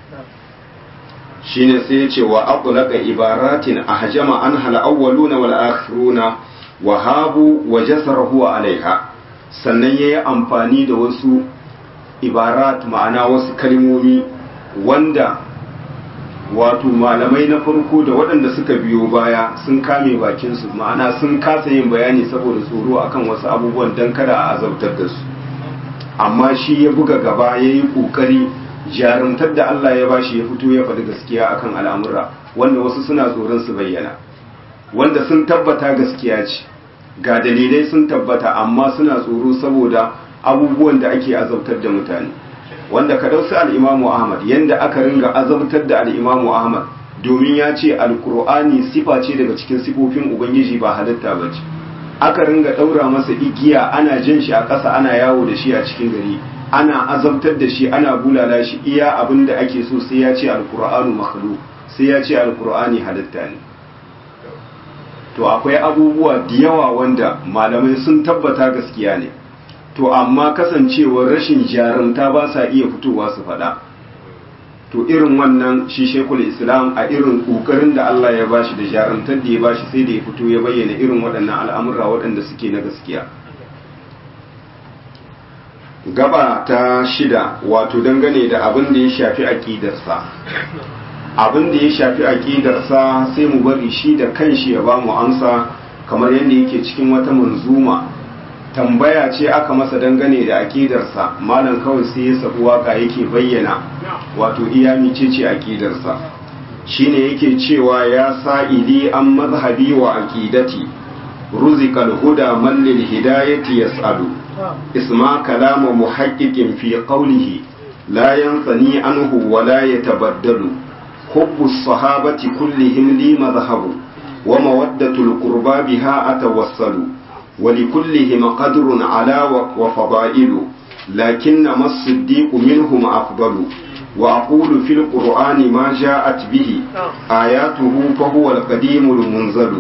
shi ne sai ya ce wa aƙulaka ibaratin a hajama an hal'awwaluna wal akhiruna wa habu wa jasarahu alaiha sannan ya yi amfani da wasu ibarat ma'ana wasu kalmomi wanda wato malamai na farko da waɗanda suka biyo baya sun kame bakinsu ma'ana sun kasa yin bayani saboda tsoro akan wasu abubuwan don kada a azabtar da su amma shi ya buga gaba ya yi ƙoƙari jarumtar da Allah ya bashi ya fito ya faɗi gaskiya akan al'amura wanda wasu suna tsoron su bayyana wanda sun tabbata gaskiya ce ga dalilai sun tabbata amma suna tsoro saboda abubuwan da ake azabtar da mutane wanda ka dausi al'imamu ahmad yadda aka ringa azabtar da al'imamu ahmad domin ya ce alkur'ani sifa ce daga cikin sifofin ubangiji ba halitta ba ce aka ringa ɗaura masa igiya ana jan shi a ƙasa ana yawo da shi a cikin gari ana azabtar da shi ana bulala shi iya abin da ake so sai ya ce alkur'anu makhluq sai ya ce alkur'ani halitta ne to akwai abubuwa da yawa wanda malamai sun tabbata gaskiya ne to amma kasancewar rashin jarumta ba sa iya fitowa su faɗa to irin wannan shi shekul islam a irin ƙoƙarin da Allah ya bashi da jarumtar da ya bashi sai da ya fito ya bayyana irin waɗannan al'amurra waɗanda suke na gaskiya gaba ta shida wato dangane da abin da ya shafi aƙidarsa abin da ya shafi aƙidarsa sai mu bari shi da kanshi ya ba mu amsa kamar yadda yake cikin wata manzuma tambaya ce aka masa dangane da aƙidarsa malam kawai sai ya sabu waka yake bayyana wato iya ce aƙidarsa shine yake cewa ya sa'ili an mazhabi wa aqidati ruzikal huda man lil hidayati yas'alu isma kalama muhaqqiqin fi qawlihi la yansani anhu wa la yatabaddalu hubbu as-sahabati kullihim li madhhabu wa mawaddatul qurba biha atawassalu ولكلهم قدر على وفضائل لكنما الصديق منهم أفضل وأقول في القرآن ما جاءت به آياته فهو القديم المنزل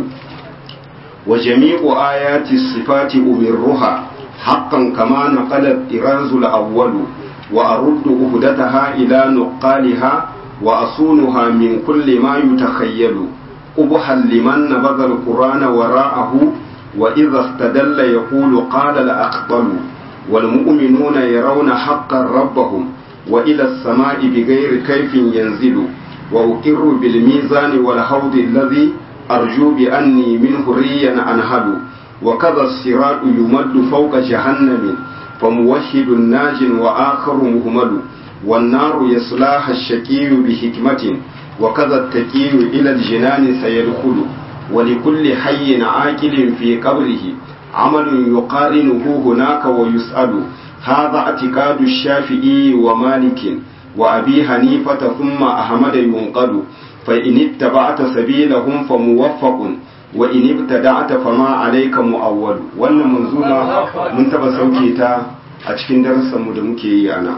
وجميع آيات الصفات أمرها حقا كما نقل الطراز الأول وأرد أهدتها إلى نقالها وأصونها من كل ما يتخيل أبحا لمن نبذ القرآن وراءه وإذا استدل يقول قال الأخطل والمؤمنون يرون حقا ربهم وإلى السماء بغير كيف ينزل وأقر بالميزان والحوض الذي أرجو بأني منه ريا أنهل وكذا الصراط يمد فوق جهنم فموحد ناج وآخر مهمل والنار يصلاها الشقي بحكمة وكذا التقي إلى الجنان سيدخل ولكل حي عاقل في قبره عمل يقارنه هناك ويسأل هذا اعتقاد الشافعي ومالك وأبي حنيفة ثم أحمد ينقل فإن اتبعت سبيلهم فموفق وإن ابتدعت فما عليك مؤول wannan manzuma mun taba sauke ta a cikin darussanmu da muke yi ana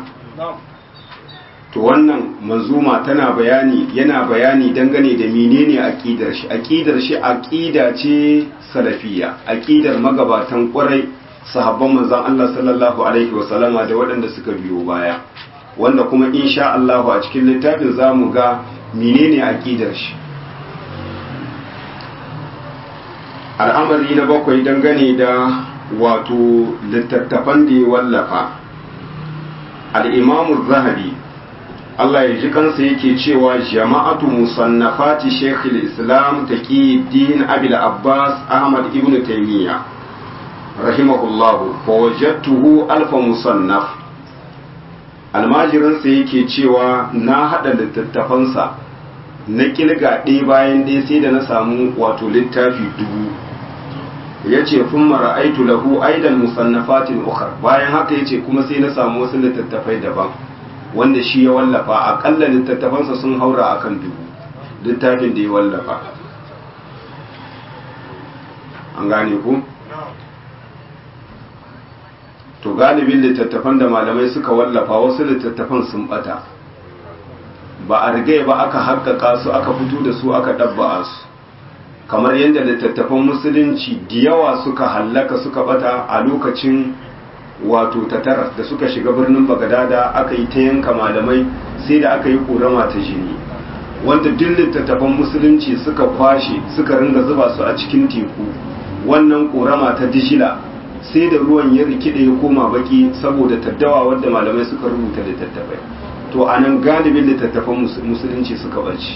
to wannan manzuma tana bayani yana bayani dangane da menene aqidar shi aqidar shi aqida ce salafiyya aqidar magabatan kwarai sahabban manzon Allah sallallahu alaihi wasallama da waɗanda suka biyo baya wanda kuma insha Allah a cikin littafin zamu ga menene aqidar shi al'amari na bakwai dangane da wato littattafan da ya wallafa al-imamu zahabi Allah ya ji kansa yake cewa jama'atu musannafati Sheikh islam Taqiyuddin Abil Abbas Ahmad ibn Taymiyyah rahimahullah fa wajadtuhu alfa musannaf almajirin sa yake cewa na hada littattafansa na kilga ɗaya bayan ɗaya sai da na samu wato littafi dubu ya ce kun mara aitu lahu aidan musannafatin ukar bayan haka ya ce kuma sai na samu wasu littattafai daban wanda shi ya wallafa akalla littattafansa sun haura akan dubu littafin da ya wallafa an gane ku to galibin littattafan da malamai suka wallafa wasu littattafan sun bata ba a rigai ba aka haƙƙaƙa su aka fito da su aka ɗabba'a su kamar yadda littattafan musulunci da yawa suka hallaka suka bata a lokacin wato tatar da suka shiga birnin bagadada aka yi ta yanka malamai sai da aka yi ƙorama ta jini wanda duk littattafan musulunci suka kwashe suka ringa zuba su a cikin teku wannan ƙorama ta dishila sai da ruwan ya rikide ya koma baki saboda taddawa wadda malamai suka rubuta littattafai to a nan galibin littattafan musulunci suka barci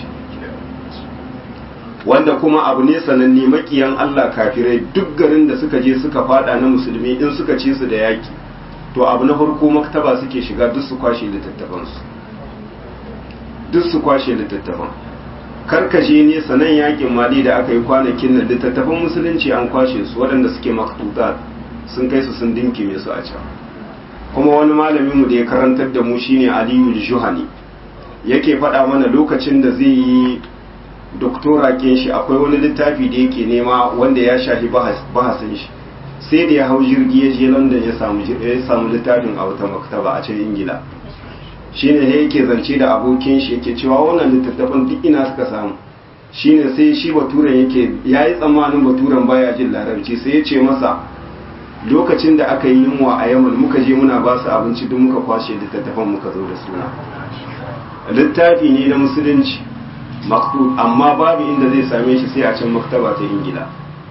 wanda kuma abu ne sananne makiyan Allah kafirai duk garin da suka je suka fada na musulmi in suka ce su da yaki to abu na farko maktaba suke shiga duk su kwashe littattafansu duk su kwashe littattafan karkashe ne sanan yakin mali da aka yi kwanakin nan littattafan musulunci an kwashe su waɗanda suke maktutat sun kai su sun dinkime su a can kuma wani malaminmu da ya karantar da mu shine aliyu juhani yake faɗa mana lokacin da zai yi doktora kin shi akwai wani littafi da yake nema wanda ya shafi bahasin shi sai da ya hau jirgi ya je london ya samu ya samu littafin a wata maktaba a can ingila shine ne yake zance da abokin shi yake cewa wannan littattafan duk ina suka samu shine sai shi baturen yake yayi tsammanin baturen baya jin larabci sai ya ce masa lokacin da aka yi yunwa a yamal muka je muna ba su abinci duk muka kwashe littattafan muka zo da suna littafi ne na musulunci maktub amma babu inda zai same shi sai a can maktaba ta ingila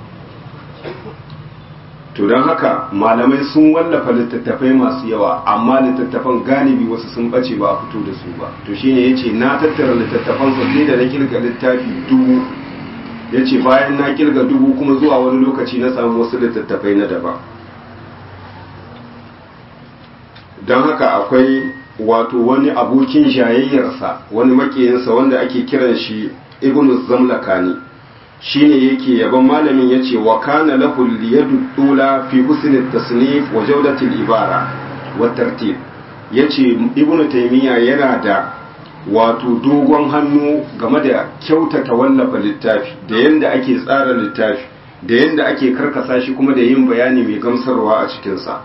to don haka malamai sun wallafa littattafai masu yawa amma littattafan galibi wasu sun bace ba a fito da su ba to shine yace na tattara littattafan sai da na kirga littafi dubu yace bayan na kirga dubu kuma zuwa wani lokaci na samu wasu littattafai na daban don haka akwai wato wani abokin jayayyarsa wani makiyinsa wanda ake kiran shi ibnu zamlakani shine yake yaban malamin yace wa kana lahu liyadu dula fi husn at-tasnif wa jawdat al-ibara wa tartib yace ibnu taymiya yana da wato dogon hannu game da kyautata wallafa littafi da yanda ake tsara littafi da yanda ake karkasa shi kuma da yin bayani mai gamsarwa a cikin sa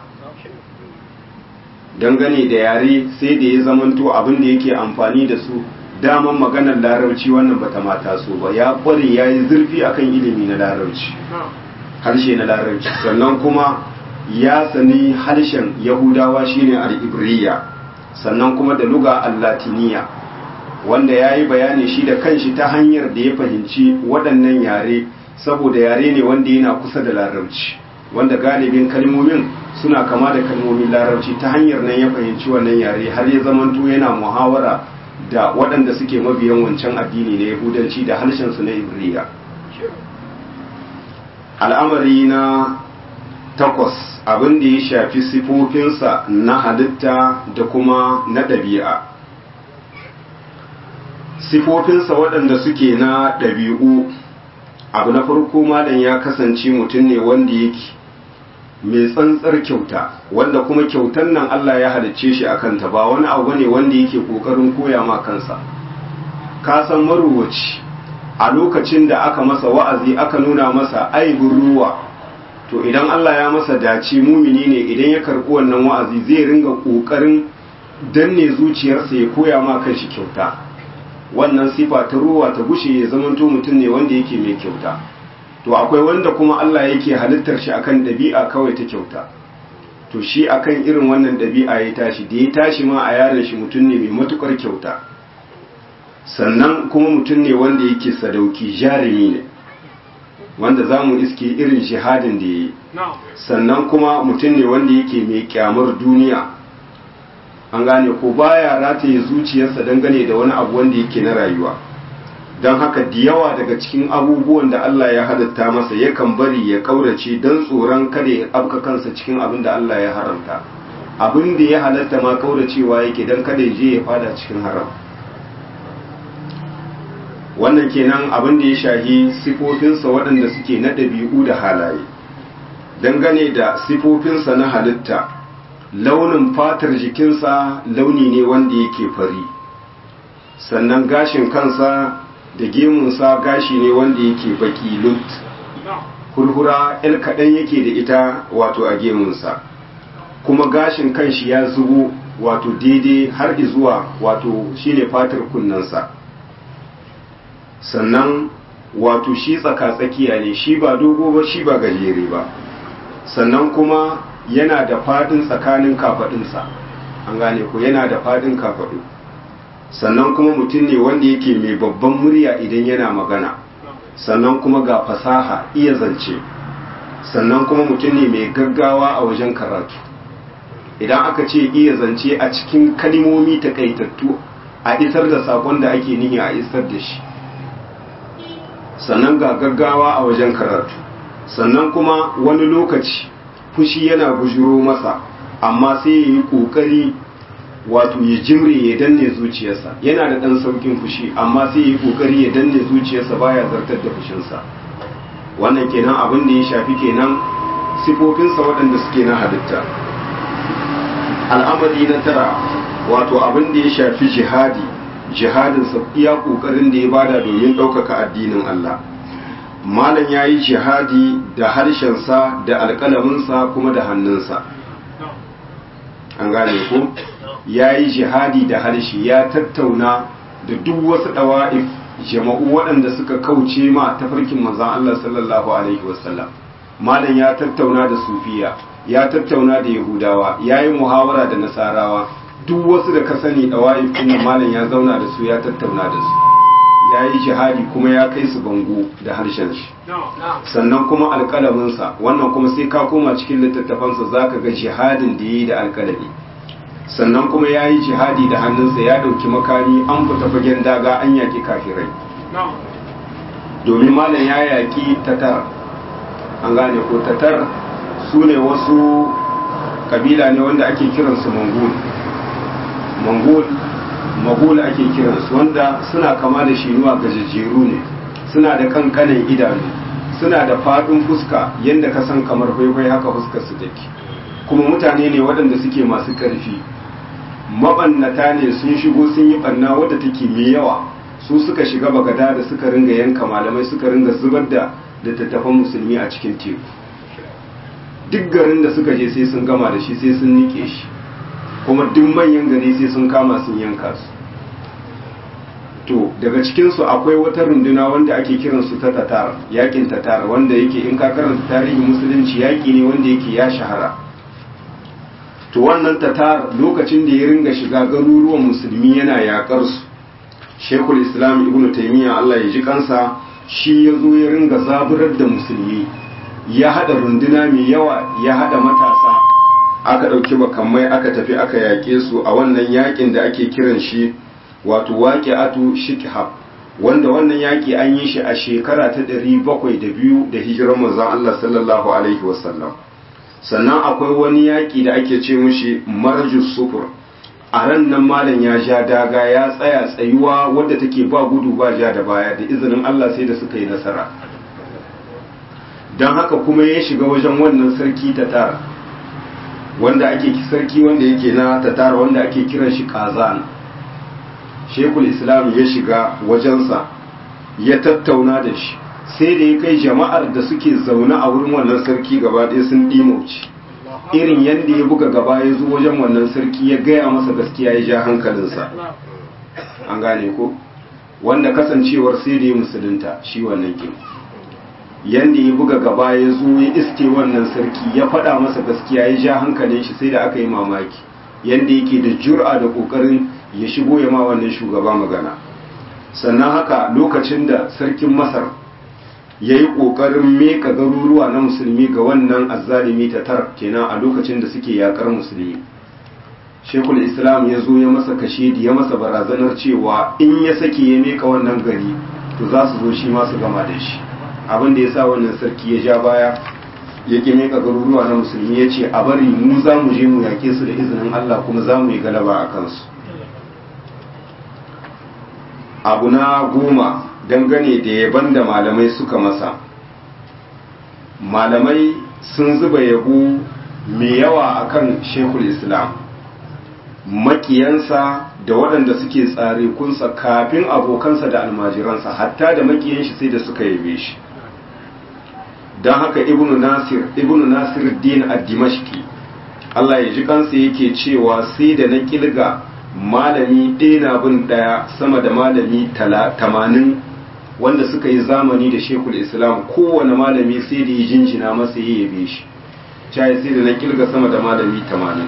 dangane da yare sai da ya zamanto abin da yake amfani da su daman maganar larabci wannan bata mata so ba ya kware ya yi zurfi akan ilimi na larabci harshe na larabci sannan kuma ya sani harshen yahudawa shine al-ibriya sannan kuma da luga al-latiniya wanda ya yi bayani shi da kanshi ta hanyar da ya fahimci waɗannan yare saboda yare ne wanda yana kusa da larabci wanda galibin kalmomin suna kama da kalmomin larabci ta hanyar nan ya fahimci wannan yare har ya zamanto yana muhawara da waɗanda suke mabiyan wancan addini na yahudanci da harshensu na ibriya al'amari na takwas abin da ya shafi sifofinsa na halitta da kuma na ɗabi'a sifofinsa waɗanda suke na ɗabi'u abu na farko malam ya kasance mutum ne wanda yake mai tsantsar kyauta wanda kuma kyautan nan Allah ya halicce shi a kanta ba wani abu ne wanda yake kokarin koya ma kansa ka san maruwaci a lokacin da aka masa wa'azi aka nuna masa aibin ruwa to idan Allah ya masa dace mumini ne idan ya karɓi wannan wa'azi zai ringa kokarin danne zuciyarsa ya koya ma kanshi kyauta wannan sifa ta ruwa ta gushe ya zamanto mutum ne wanda yake mai kyauta to akwai wanda kuma Allah yake halittar shi akan ɗabi'a kawai ta kyauta to shi akan irin wannan ɗabi'a ya tashi da ya tashi ma a yaron shi mutum ne mai matukar kyauta sannan kuma mutum ne wanda yake sadauki jarumi ne wanda za mu iske irin shahadin da ya yi sannan kuma mutum ne wanda yake mai kyamar duniya an gane ko baya rataye zuciyarsa dangane da wani abu wanda yake na rayuwa don haka da yawa daga cikin abubuwan da Allah ya halatta masa yakan bari ya kaurace don tsoron kada ya afka kansa cikin abin da Allah ya haramta abin da ya halatta ma kauracewa yake don kada ya je ya fada cikin haram wannan kenan abin da ya shahi sifofinsa waɗanda suke na ɗabi'u da halaye dangane da sifofinsa na halitta launin fatar jikinsa launi ne wanda yake fari sannan gashin kansa da gemunsa gashi ne wanda yake baki lut hurhura el kaɗan yake da ita wato a gemunsa kuma gashin kanshi ya zubo wato daidai har zuwa wato shine fatar kunnensa sannan wato shi tsaka-tsakiya ne shi ba dogo ba shi ba gajere ba sannan kuma yana da fadin tsakanin kafadinsa an gane ko yana da fadin kafadu sannan kuma mutum ne wanda yake mai babban murya idan yana magana sannan kuma ga fasaha iya zance sannan kuma mutum ne mai gaggawa a wajen karatu idan aka ce iya zance a cikin kalimomi takaitattu a isar da sakon da ake nihi a isar da shi sannan ga gaggawa a wajen karatu sannan kuma wani lokaci fushi yana bujuro masa amma sai ya yi ƙoƙari wato ya jimre ya danne zuciyarsa yana da ɗan saukin fushi amma sai ya yi ƙoƙari ya danne zuciyarsa baya zartar da fushinsa wannan kenan abin da ya shafi kenan sifofinsa waɗanda suke na halitta al'amari na tara wato abin da ya shafi jihadi jihadinsa iya ƙoƙarin da ya bada domin ɗaukaka addinin Allah malam ya yi jihadi da harshensa da alƙalaminsa kuma da hannunsa an gane ko ya yi jihadi da harshe ya tattauna da duk wasu ɗawa'if jama'u waɗanda suka kauce ma tafarkin manzan Allah sallallahu alaihi wasallam malam ya tattauna da sufiya ya tattauna da yahudawa ya yi muhawara da nasarawa duk wasu da ka sani ɗawa'if ɗin malam ya zauna da su ya tattauna da su ya yi jihadi kuma ya kai su bango da harshen shi sannan kuma alƙalaminsa wannan kuma sai ka koma cikin littattafansa za ka ga jihadin da ya yi da alƙalami sannan kuma ya yi jihadi da hannunsa ya ɗauki makami an fita fagen daga an yaƙi kafirai domin malam ya yaƙi tatar an gane ko tatar su ne wasu kabila ne wanda ake kiransu mongol mongol magol ake kiransu wanda suna kama da shinuwa gajejjeru ne suna da kankanin idanu suna da faɗin fuska yadda ka san kamar faifai haka fuskar su take kuma mutane ne waɗanda suke masu ƙarfi mabannata ne sun shigo sun yi ɓanna wadda take mai yawa su suka shiga bagada da suka ringa yanka malamai suka ringa zubar da littattafan musulmi a cikin teku duk garin da suka je sai sun gama da shi sai sun nike shi kuma duk manyan gari sai sun kama sun yanka su to daga cikinsu akwai wata runduna wanda ake kiransu ta tatar yakin tatar wanda yake in ka karanta tarihin musulunci yaki ne wanda yake ya shahara to wannan tatar lokacin da ya ringa shiga garuruwan musulmi yana yakar su shekul islam ibnu taimiyya allah ya ji kansa shi ya zo ya ringa zaburar da musulmi ya hada runduna mai yawa ya hada matasa aka ɗauki makamai aka tafi aka yaƙe su a wannan yaƙin da ake kiran shi wato waƙe atu shikhab wanda wannan yaƙi an yi shi a shekara ta ɗari bakwai da biyu da hijirar manzon Allah sallallahu alaihi wasallam sannan akwai wani yaƙi da ake ce mushi marjus sufur a ran nan malam ya ja daga ya tsaya tsayuwa wadda take ba gudu ba ja da baya da izinin Allah sai da suka yi nasara don haka kuma ya shiga wajen wannan sarki ta tara wanda ake sarki wanda yake na tatar wanda ake kiran shi kazan shekul islam ya shiga wajensa ya tattauna da shi sai da ya kai jama'ar da suke zaune a wurin wannan sarki gaba ɗaya sun ɗimauci irin yadda ya buga gaba ya zo wajen wannan sarki ya gaya masa gaskiya ya ja hankalinsa an gane ko wanda kasancewar sai da ya musulunta shi wannan kin yanda ya buga gaba ya zo ya iske wannan sarki ya faɗa masa gaskiya ya ja hankalin shi sai da aka yi mamaki yanda yake da jur'a da ƙoƙarin ya shigo ya ma wannan shugaba magana sannan haka lokacin da sarkin masar ya yi ƙoƙarin meka garuruwa na musulmi ga wannan azzalimi ta tar kenan a lokacin da suke yakar musulmi shekul islam ya zo ya masa kashe da ya masa barazanar cewa in ya sake ya meka wannan gari to za su zo shi ma su gama da shi abin da ya sa wannan sarki ya ja baya ya ƙi meka garuruwa na musulmi ya ce a bari mu za mu je mu yake su da izinin allah kuma za mu yi galaba a kansu abu na goma dangane da yaban da malamai suka masa malamai sun zuba yabo mai yawa akan shekul islam makiyansa da waɗanda suke tsare kunsa kafin abokansa da almajiransa hatta da makiyan shi sai da suka yabe shi don haka ibnu nasir ibnu nasir din ad-dimashqi Allah ya ji kansa yake cewa sai da na kilga malami ɗaya na bin ɗaya sama da malami tamanin wanda suka yi zamani da shekul islam kowane malami sai da ya jinjina masa ya yabe shi cai sai da na kilga sama da malami tamanin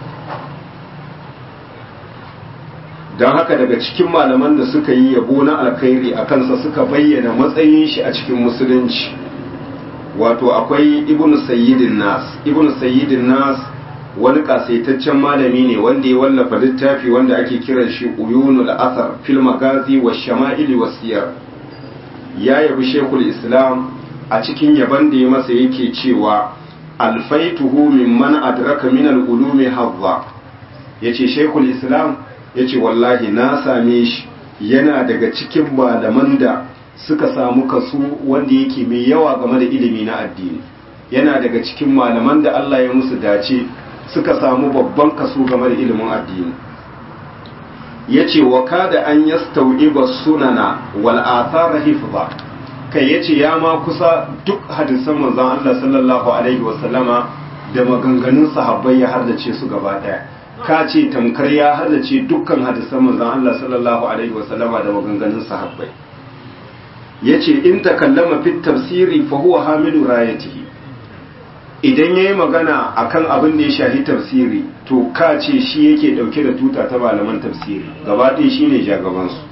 don haka daga cikin malaman da suka yi yabo na alkhairi a kansa suka bayyana matsayin shi a cikin musulunci wato akwai ibnu sayyidin nas ibnu sayyidin nas wani kasaitaccen malami ne wanda ya wallafa littafi wanda ake kiran shi uyunul athar fil magazi wa shama'ili wa siyar ya yabi shekul islam a cikin yaban da ya masa yake cewa alfaituhu mimman adraka min al-ulumi hadza yace shekul islam yace wallahi na same shi yana daga cikin malaman da suka samu kaso wanda yake mai yawa game da ilimi na addini yana daga cikin malaman da Allah ya musu dace suka samu babban kaso game da ilimin addini yace wa kada an yastawiba sunana wal athar hifza kai yace ya ma kusa duk hadisan manzon Allah sallallahu alaihi wasallama da maganganun sahabbai ya hardace su gaba daya ka ce tamkar ya hardace dukkan hadisan manzon Allah sallallahu alaihi wasallama da maganganun sahabbai yace in takallama fit tafsiri fa huwa hamilu rayatihi idan yayi magana akan abin da ya shahi tafsiri to ka ce shi yake dauke da tuta ta malaman tafsiri gaba ɗaya shine jagaban su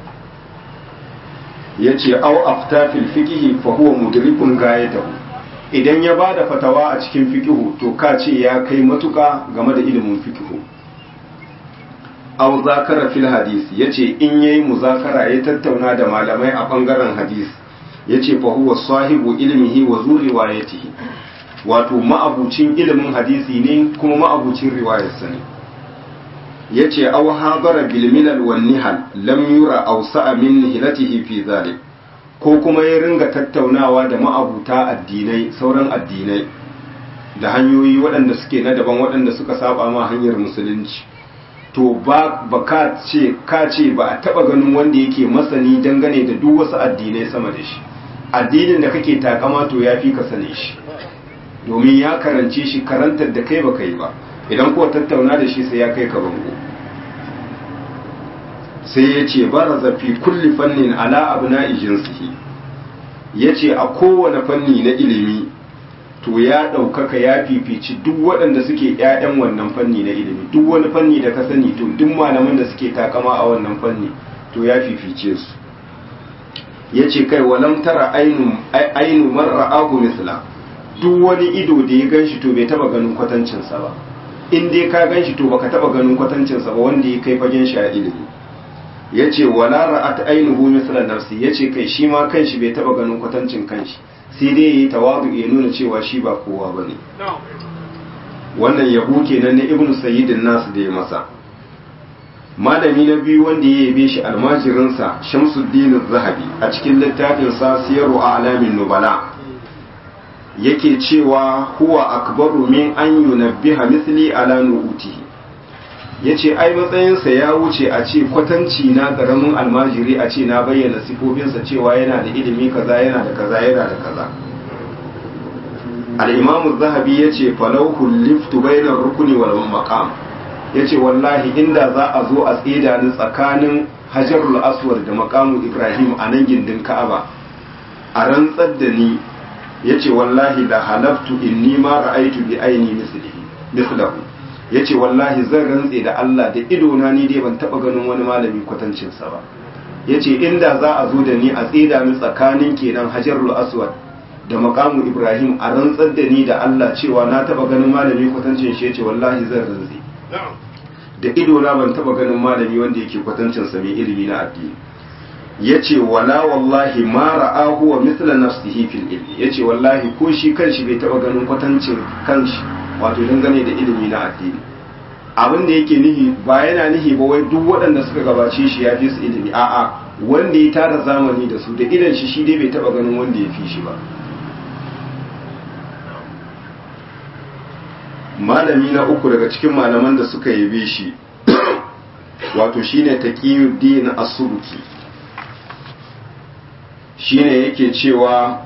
yace aw afta fil fiqhi fa huwa mudrikun gayatahu idan ya bada fatawa a cikin fiqhu to ka ce ya kai matuka game da ilimin fiqhu aw zakara fil hadisi yace in yayi muzakara ya tattauna da malamai a bangaren hadisi yace fa huwa sahibu ilmihi wa zu riwayatihi wato ma'abucin ilimin hadisi ne kuma ma'abucin riwayarsa ne yace aw hadara bil milal wan nihal lam yura aw sa'a min nihilatihi fi zalik ko kuma ya ringa tattaunawa da ma'abuta addinai sauran addinai da hanyoyi waɗanda suke na daban waɗanda suka saba ma hanyar musulunci to ba ba ka ce ka ce ba a taba ganin wanda yake masani dangane da duk wasu addinai sama da shi addinin da kake takama to ya fi ka sane shi domin ya karance shi karantar da kai baka yi ba idan kuwa tattauna da shi sai ya kai ka bango sai ya ce baraza fi kulli fannin ala abna'i jinsihi ya ce a kowane fanni na ilimi to ya ɗaukaka ya fifici duk waɗanda suke ‘ya'yan wannan fanni na ilimi duk wani fanni da ka sani to duk malaman da suke takama a wannan fanni to ya fifice su ya ce kai walam tara ainu marra agu misla duk wani ido da ya gan shi to bai taba ganin kwatancinsa ba in dai ka gan shi to baka taba ganin kwatancinsa ba wanda ya kai fagen shi a ilimi ya ce wala ra'at ainihu misla nafsi ya ce kai shi ma kanshi bai taba ganin kwatancin kanshi sai dai yi tawadu ya nuna cewa shi ba kowa ba ne wannan yabo kenan na ibnu sayyidin nasu da ya masa malami na biyu wanda ya yabe shi almajirinsa shamsuddin zahabi a cikin littafin sa siyaru a alamin nubala yake cewa huwa akbaru min an yunabbiha misli ala nu'utihi yace ai matsayinsa ya wuce a ce kwatanci na karamin almajiri a ce na bayyana sifofinsa cewa yana da ilimi kaza yana da kaza yana da kaza al-imam zahabi yace falau liftu bainar rukuni wal maqam yace wallahi inda za a zo a tsida ni tsakanin hajarul aswad da maqamu ibrahim a nan gindin ka'aba a rantsar da ni yace wallahi la halaftu inni ma ra'aytu bi aini mislihi mislahu yace wallahi zan rantse da Allah da idona ni dai ban taba ganin wani malami kwatancin sa ba yace inda za a zo da ni a tsida ni tsakanin kenan hajarul aswad da maqamu ibrahim a rantsar da ni da Allah cewa na taba ganin malami kwatancin shi yace wallahi zan rantse da idona ban taba ganin malami wanda yake kwatancin sa mai ilimi na addini yace wala wallahi ma ra'ahu wa mithla nafsihi fil ilmi yace wallahi ko shi kanshi bai taba ganin kwatancin kanshi wato dangane da ilimi na addini abin da yake nihi ba yana nihi ba wai duk waɗanda suka gabace shi ya fi su ilimi a'a wanda ya tara zamani da su da idan shi shi dai bai taba ganin wanda ya fi shi ba malami na uku daga cikin malaman da suka yabe shi wato shine taqiyuddin as-subki shine yake cewa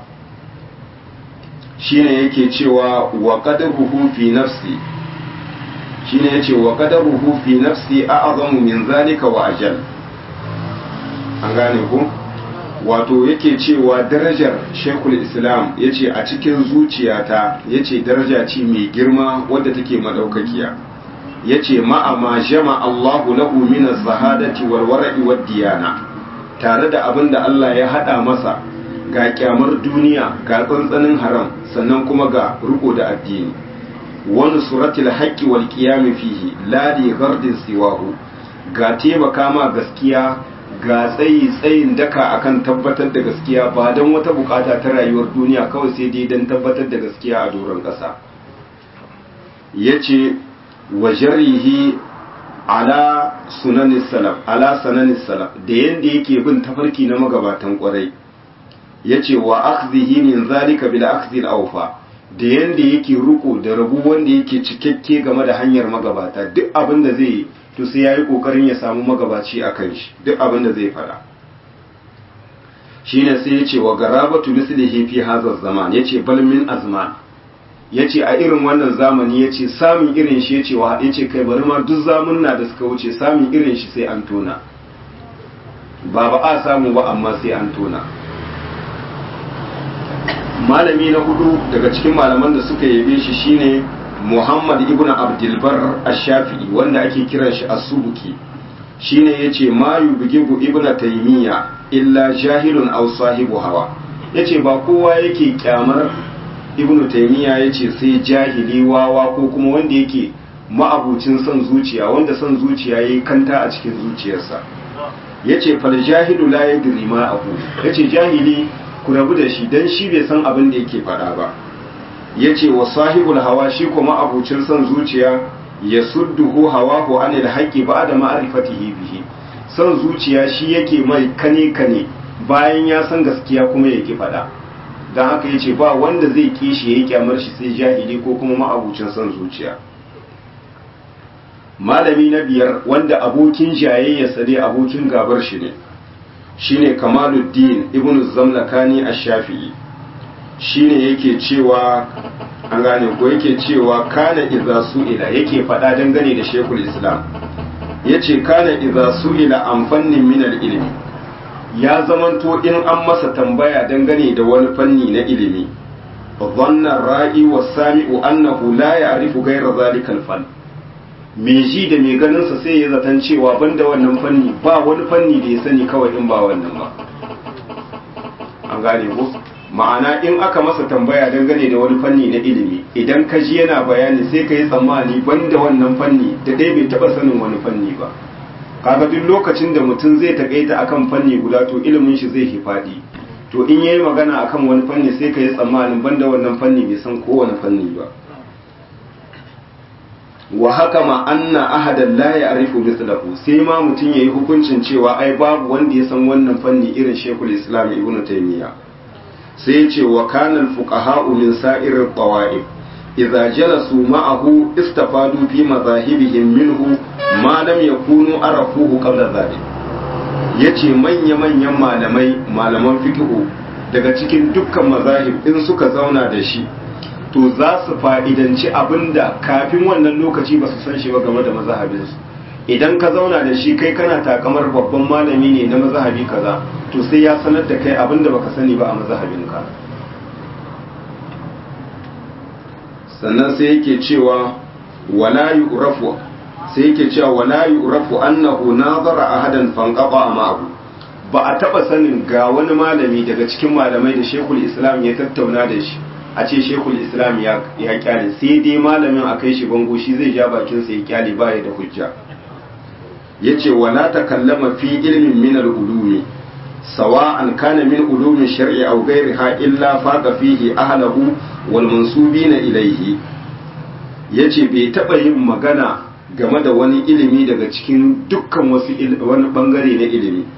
shine yake cewa wa qadaruhu fi nafsi shine yace wa qadaruhu fi nafsi a'zamu min zalika wa ajal an gane ku wato yake cewa darajar shekul islam yace a cikin zuciyata yace daraja ce mai girma wadda take madaukakiya yace ma'a ma jama Allahu lahu min az-zahadati wal wara'i wad diyana tare da abin da Allah ya hada masa ga kyamar duniya ga tsantsanin haram sannan kuma ga riko da addini wani suratul haqqi wal qiyam fihi la li ghardin siwahu ga taimaka ma gaskiya ga tsayi tsayin daka akan tabbatar da gaskiya ba don wata bukata ta rayuwar duniya kawai sai dai don tabbatar da gaskiya a doron ƙasa yace wa jarihi ala sunanis salaf ala sananis salaf da yanda yake bin tafarki na magabatan kwarai yace wa akhdhihi min zalika bil akhdhi al awfa da yanda yake ruko da rabu wanda yake cikakke game da hanyar magabata duk abin da zai yi to sai yayi kokarin ya samu magabaci akan shi duk abin da zai fada shine sai yace wa garabatu mislihi fi hadha zaman yace bal min azman yace a irin wannan zamani yace samun irin shi yace wa yace kai bari ma duk zamunna da suka wuce samun irin shi sai an tona ba ba a samu ba amma sai an tona malami na hudu daga cikin malaman da suka yabe shi shine Muhammad ibn Abdulbar Ash-Shafi'i wanda ake kiran shi As-Subuki shine yace ma yubgibu ibn Taymiya illa jahilun aw sahibu hawa yace ba kowa yake kyamar ibn Taymiya yace sai jahili wawa ko kuma wanda yake ma'abucin son zuciya wanda son zuciya yayi kanta a cikin zuciyarsa yace fal jahilu la yadri ma abu yace jahili ku rabu da shi dan shi bai san abin da yake faɗa ba ya ce wa sahibul hawa shi kuma abucin son zuciya ya sudduhu hawahu anil haqqi ba'da ma'rifatihi bihi son zuciya shi yake mai kane kane bayan ya san gaskiya kuma yake faɗa dan haka yace ba wanda zai kishi yayi kyamar shi sai jahili ko kuma ma'abucin son zuciya malami na biyar wanda abokin jayayyarsa dai abokin gabar shi ne shine kamaluddin ibnu zamlakani ash-shafi'i shine yake cewa an gane ko yake cewa kana idza su'ila yake faɗa dangane da shekul islam yace kana idza su'ila an fannin min ilimi ya zamanto in an masa tambaya dangane da wani fanni na ilimi dhanna ra'i was-sami'u annahu la ya'rifu ghayra zalika al-fann mai ji da mai ganin sa sai ya zaton cewa banda wannan fanni ba wani fanni da ya sani kawai in ba wannan ba an gane ko ma'ana in aka masa tambaya dangane da wani fanni na ilimi idan ka ji yana bayani sai ka yi tsammani banda wannan fanni da dai bai taba sanin wani fanni ba kaga duk lokacin da mutum zai takaita akan fanni guda to ilimin shi zai faɗi to in yayi magana akan wani fanni sai ka yi tsammanin banda wannan fanni bai san kowane fanni ba wa haka ma anna ahadan la ya'rifu mithlahu sai ma mutum yayi hukuncin cewa ai babu wanda ya san wannan fanni irin Sheikhul Islam Ibn Taymiyyah sai ce wa kanal fuqaha'u min sa'ir tawa'if idza jalasu ma'ahu istafadu fi madhahibihim minhu ma lam yakunu arafuhu qabla dhalik yace manya manyan malamai malaman fiqhu daga cikin dukkan mazahib in suka zauna da shi to za su fa'idanci abinda kafin wannan lokaci ba su san shi ba game da mazhabinsu idan ka zauna da shi kai kana takamar babban malami ne na mazhabi kaza to sai ya sanar da kai abinda baka sani ba a mazhabinka sannan sai yake cewa wala yu'rafu sai yake cewa wala yu'rafu annahu nazara ahadan fanqaba ma'ahu ba a taba sanin ga wani malami daga cikin malamai da Sheikhul Islam ya tattauna da shi a ce Sheikhul Islam ya ya kyale sai dai malamin a kai shi bango shi zai ja bakin sa ya kyale baya da hujja yace wala takallama fi ilmin min al-ulumi sawa'an kana min ulumi shar'i aw ghayriha illa faqa fihi ahlahu wal mansubina ilayhi yace bai taba yin magana game da wani ilimi daga cikin dukkan wasu wani bangare na ilimi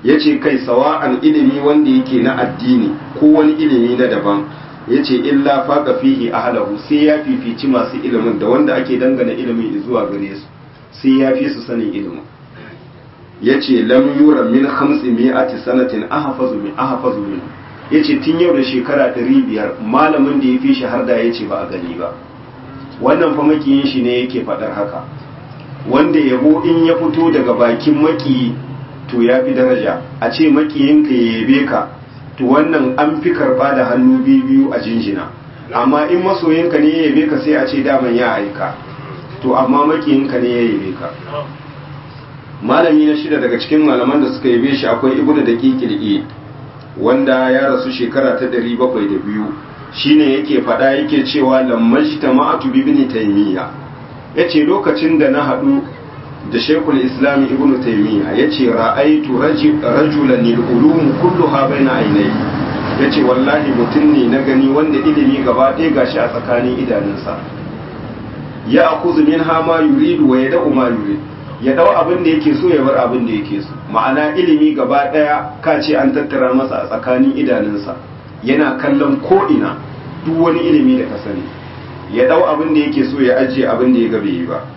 ya ce kai sawa'an ilimi wanda yake na addini ko wani ilimi na daban ya ce illa faƙa fihi ahlahu sai ya fifici masu ilimin da wanda ake dangana ilimin zuwa gare su sai ya fi su sanin ilimin ya ce lam yura min hamsi mi'ati sanatin ahafazu min ahafazu min ya ce tun yau da shekara ɗari biyar malamin da ya fi shi har da ya ce ba a gani ba wannan fa makiyin shi ne yake faɗar haka wanda yabo in ya fito daga bakin makiyi to ya fi daraja a ce makiyinka ya yabe ka to wannan an fi karba da hannu biyu a jinjina amma in masoyinka ne ya yabe ka sai a ce daman ya aika to amma makiyinka ne ya yabe ka malami na shida daga cikin malaman da suka yabe shi akwai ibnu da kikil'i wanda ya rasu shekara ta ɗari bakwai da biyu shine yake faɗa yake cewa lammajta ma'atu bibni taymiya yace lokacin da na haɗu da shekul islam ibnu taymiya yace ra'aitu rajulan al-ulum kulluha baina aynayhi yace wallahi mutum ne na gani wanda ilimi gaba ɗaya gashi a tsakanin idanunsa ya akuzu minha ma yuridu wa yada'u ma yurid ya dau abin da yake so ya bar abin da yake so ma'ana ilimi gaba ɗaya ka ce an tattara masa a tsakanin idanunsa yana kallon ko ina duk wani ilimi da ka sani ya dau abin da yake so ya ajiye abin da ya gabe yi ba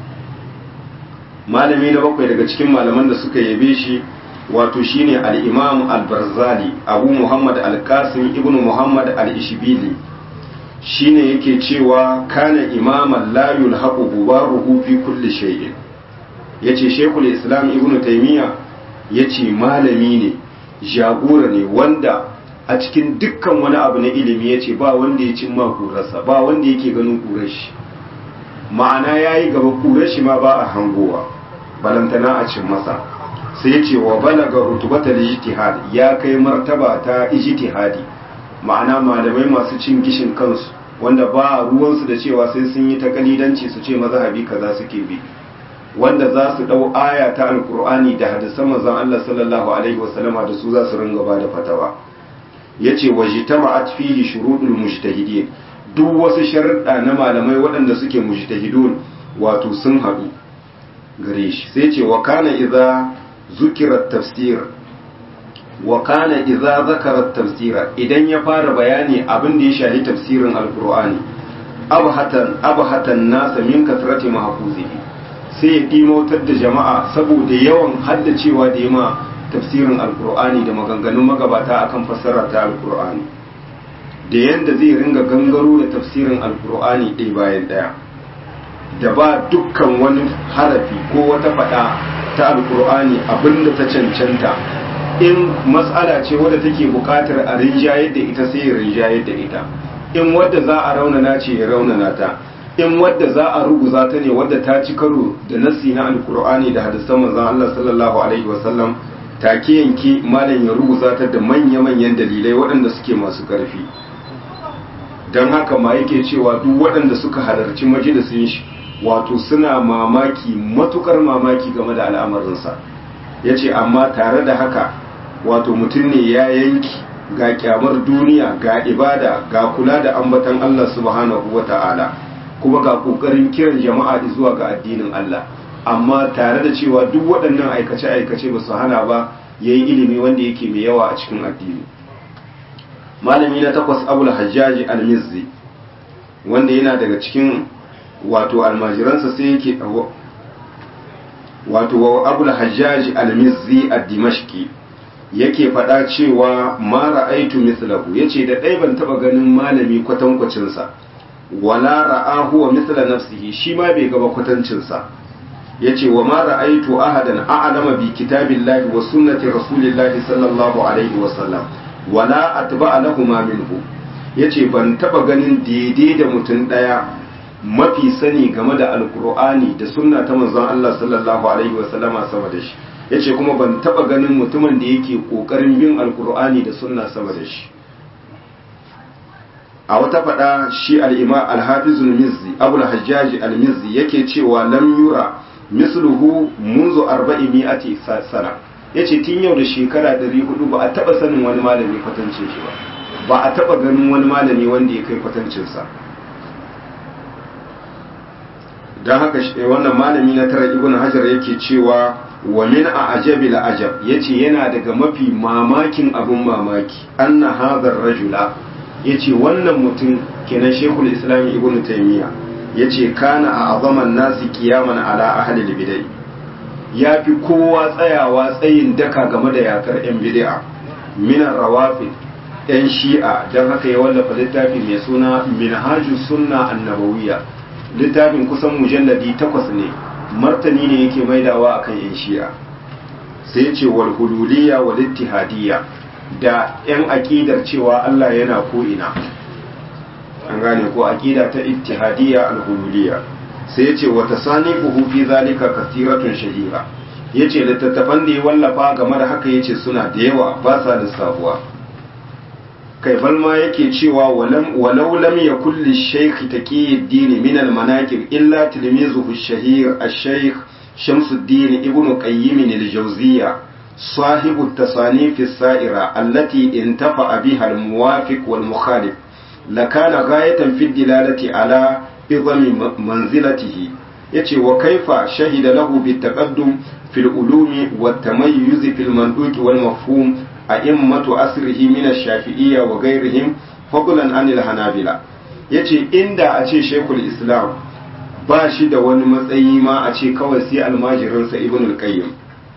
malami na bakwai daga cikin malaman da suka yabe shi wato shine al-imam al-barzali abu muhammad al-qasim ibnu muhammad al-ishbili shine yake cewa kana imaman la yulhaqu bubaruhu fi kulli shay'in yace shekul islam ibnu taymiya yace malami ne jagora ne wanda a cikin dukkan wani abu na ilimi yace ba wanda ya cimma kurarsa ba wanda yake ganin kurar shi ma'ana yayi gaba kurar shi ma ba a hangowa balantana a cin masa sai yace wa balaga rutubatal ijtihad ya kai martaba ta ijtihadi ma'ana malamai masu cin gishin kansu wanda ba ruwansu da cewa sai sun yi takalidanci su ce mazhabi kaza suke bi wanda za su dau aya ta alkur'ani da hadisan manzon Allah sallallahu alaihi wasallama da su za su ringa ba da fatawa yace wajtama'at fihi shuruɗul mujtahidin duk wasu sharuɗa na malamai waɗanda suke mujtahidun wato sun haɗu gare shi sai ce wa kana idza zukira tafsir wa kana idza zakara tafsira idan ya fara bayani abin da ya shahi tafsirin alkur'ani abhatan abhatan nasa min kasrati mahfuzihi sai ya ɗimautar da jama'a saboda yawan haddacewa da yama tafsirin alkur'ani da maganganun magabata akan fassara ta alkur'ani da yadda zai ringa gangaro da tafsirin alkur'ani ɗaya bayan ɗaya da ba dukkan wani harafi ko wata faɗa ta alkur'ani abinda ta cancanta in matsala ce wadda take buƙatar a rinjayar da ita sai ya rinjayar da ita in wadda za a raunana ce ya raunana ta in wadda za a ruguza ta ne wadda ta ci karo da nassi na alkur'ani da hadisan manzon Allah sallallahu alaihi wasallam take yanke malam ya ruguza ta da manya-manyan dalilai waɗanda suke masu ƙarfi don haka ma yake cewa duk waɗanda suka halarci majalisin shi wato suna mamaki matukar mamaki game da al'amarinsa ya ce amma tare da haka wato mutum ne ya yanki ga kyamar duniya ga ibada ga kula da ambatan Allah subhanahu wa ta'ala kuma ga kokarin kiran jama'a zuwa ga addinin Allah amma tare da cewa duk waɗannan aikace-aikace ba su hana ba ya yi ilimi wanda yake mai yawa a cikin addini malami na takwas abul hajjaji al-mizzi wanda yana daga cikin wato almajiransa sai yake wato abul hajjaji al-mizzi ad-dimashqi yake faɗa cewa ma ra'aitu mithlahu yace da ɗai ban taɓa ganin malami kwatankwacinsa wala ra'ahu wa mithla nafsihi shi ma bai gaba kwatancinsa yace wa ma ra'aitu ahadan a'lama bi kitabillahi wa sunnati rasulillahi sallallahu alaihi wa sallam wala atba'a lahuma minhu yace ban taba ganin daidai da mutum daya mafi sani game da alkur'ani da sunna ta manzon Allah sallallahu alaihi wa sallama sama da shi yace kuma ban taba ganin mutumin da yake kokarin bin alkur'ani da sunna sama da shi a wata faɗa shi al'ima alhafizul mizzi abul hajjaji al-mizzi yake cewa lam yura misluhu munzu arba'i mi'ati sana yace tun yau da shekara 400 ba a taba sanin wani malami kwatancin shi ba ba a taba ganin wani malami wanda ya kai kwatancin sa don haka wannan malami na tara ibn hajar yake cewa wa min a ajabi la ajab yace yana daga mafi mamakin abun mamaki anna hadhar rajula yace wannan mutum kenan shekul islam ibn taymiya yace kana a azaman nasi kiyaman ala ahli bid'ah ya fi kowa tsayawa tsayin daka game da yakar yan bid'a minan rawafid yan shi'a don haka ya wallafa littafi mai suna minhajus sunna annabawiyya littafin kusan mujalladi takwas ne martani ne yake maidawa akan yan shi'a sai ce wal hululiyya wal ittihadiyya da yan aqidar cewa Allah yana ko ina an gane ko aqida ta ittihadiyya al hululiyya sai ya ce wata sani fi zalika kasiratun shahira ya ce littattafan da ya wallafa game da haka ya ce suna da yawa ba sa lissafuwa kai balma yake cewa walau lam ya kulli shaykh taqiyuddin min al manaqib illa tilmizuhu shahir al-shaykh shamsuddin ibn qayyim al-jawziyya صاحب التصانيف السائرة التي انتفع بها الموافق والمخالف لكان غاية في الدلالة على عظم منزلته yace wa kaifa shahida lahu bitaqaddum fil ulumi wat tamayyuz fil manduq wal mafhum a'immatu asrihi min ash-shafi'iyya wa ghayrihim fadlan anil hanabila yace inda a ce shaykhul islam ba shi da wani matsayi ma a ce kawai sai almajirinsa ibn al-qayyim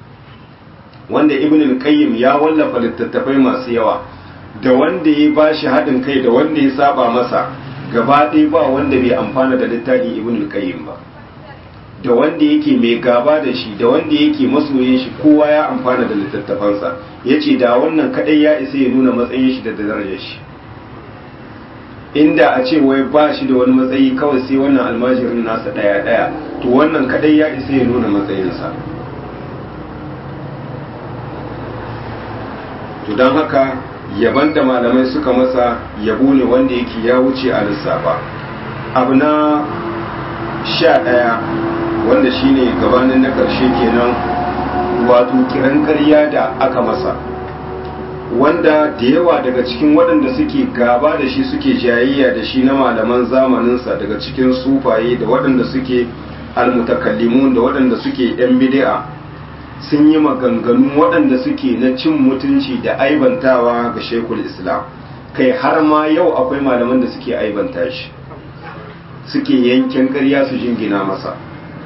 wanda ibn al-qayyim ya wallafa littattafai masu yawa da wanda ya bashi haɗin kai da wanda ya saba masa gaba ɗaya ba wanda bai amfana da littafin ibn al-qayyim ba da wanda yake mai gaba da shi da wanda yake masoyin shi kowa ya amfana da littattafansa yace da wannan kadai ya isa ya nuna matsayin shi da darajar shi inda a ce wai ba shi da wani matsayi kawai sai wannan almajirin nasa daya daya to wannan kadai ya isa ya nuna matsayinsa to don haka yaban da malamai suka masa yabo ne wanda yake ya wuce a lissafa abu na sha ɗaya wanda shine gabanin na ƙarshe kenan wato kiran ƙarya da aka masa wanda da yawa daga cikin waɗanda suke gaba da shi suke jayayya da shi na malaman zamaninsa daga cikin sufaye da waɗanda suke almutakallimun da waɗanda suke yan bid'a sun yi maganganu waɗanda suke na cin mutunci da aibantawa ga shekul islam kai har ma yau akwai malaman da suke aibanta shi suke yankin ƙarya su jingina masa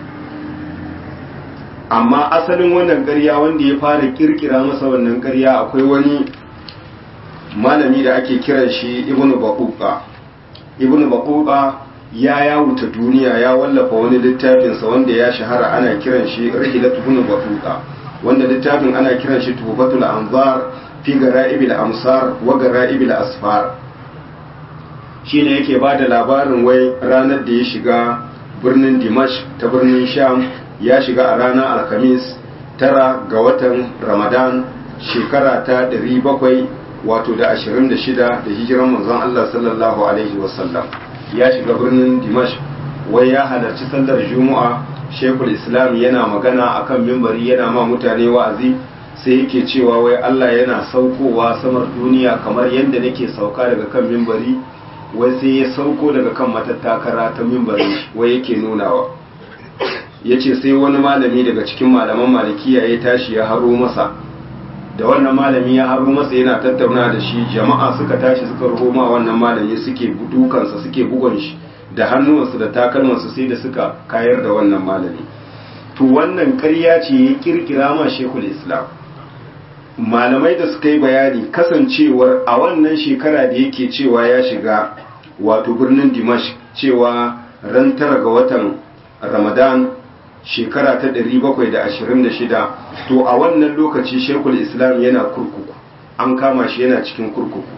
amma asalin wannan ƙarya wanda ya fara kirkira masa wannan ƙarya akwai wani malami da ake kiran shi ibnu baquqa ibnu baquqa ya yawuta duniya ya wallafa wani littafinsa wanda ya shahara ana kiran shi rihilat ibnu baquqa wanda littafin ana kiran shi tuhfatul anzar fi gara'ibil amsar wa gara'ibil asfar shine yake bada labarin wai ranar da ya shiga birnin dimash ta birnin sham ya shiga a ranar alhamis tara ga watan ramadan shekara ta 700 wato da 26 da hijiran manzon Allah sallallahu alaihi wasallam ya shiga birnin dimash wai ya halarci sallar juma'a shekul islam yana magana akan mimbari yana ma mutane wa'azi sai yake cewa wai Allah yana saukowa samar duniya kamar yadda nake sauka daga kan mimbari wai sai ya sauko daga kan matattakara ta mimbari wai yake nunawa ya ce sai wani malami daga cikin malaman malikiya ya tashi ya haro masa da wannan malami ya haro masa yana tattauna da shi jama'a suka tashi suka roma wannan malami suke dukansa suke bugon shi da hannuwansu da takalmansu sai da suka kayar da wannan malami to wannan ƙarya ce ya kirkira ma shekul islam malamai da suka yi bayani kasancewar a wannan shekara da yake cewa ya shiga wato birnin dimash cewa ran tara ga watan ramadan shekara ta 726 to a wannan lokaci shekul islam yana kurkuku an kama shi yana cikin kurkuku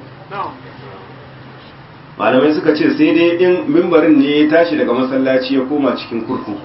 malamai suka ce sai dai in mimbarin ne ya tashi daga masallaci ya koma cikin kurkuku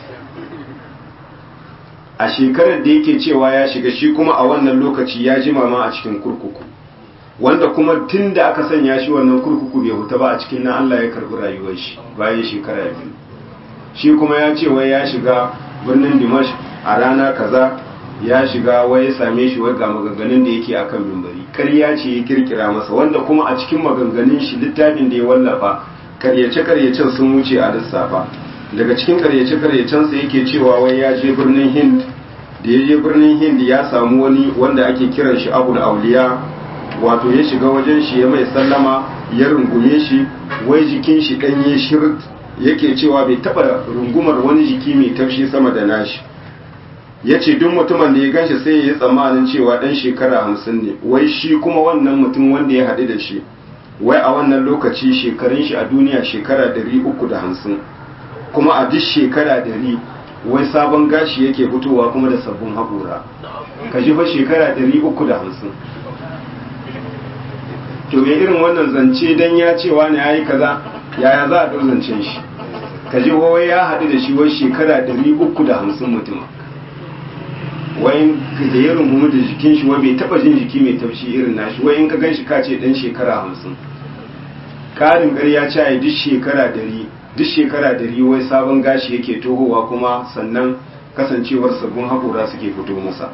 a shekarar da yake cewa ya shiga shi kuma a wannan lokaci ya jima ma a cikin kurkuku wanda kuma tun da aka sanya shi wannan kurkuku bai huta ba a cikin nan Allah ya karbi rayuwar shi bayan shekara biyu shi kuma ya ce wai ya shiga birnin dimash a rana kaza ya shiga wai ya same shi wai ga maganganun da yake akan mimbari ƙarya ce ya kirkira masa wanda kuma a cikin maganganun shi littafin da ya wallafa karyace karyacen sun wuce a lissafa daga cikin karyace-karyacensa yake cewa wai ya je birnin hind da ya je birnin hind ya samu wani wanda ake kiran shi abu da auliya wato ya shiga wajen shi ya mai sallama ya rungume shi wai jikin shi ɗanye shirt yake cewa bai taɓa rungumar wani jiki mai tafshi sama da nashi ya ce duk mutumin da ya ganshi sai ya yi tsammanin cewa ɗan shekara hamsin ne wai shi kuma wannan mutum wanda ya haɗu da shi wai a wannan lokaci shekarun shi a duniya shekara ɗari uku da hamsin kuma a duk shekara ɗari wai sabon gashi yake fitowa kuma da sabbin haƙura ka ji fa shekara ɗari uku da hamsin to me irin wannan zance dan ya ce wani ya yi kaza yaya za a ɗau zancen shi ka ji wai ya haɗu da shi wai shekara ɗari uku da hamsin mutum wai da ya rungumi da jikin shi wai bai taɓa jin jiki mai taushi irin nashi wai in ka gan shi ka ce ɗan shekara hamsin ƙarin ƙarya ce a duk shekara ɗari duk shekara dari wai sabon gashi yake tohowa kuma sannan kasancewar sabbin haƙura suke fito masa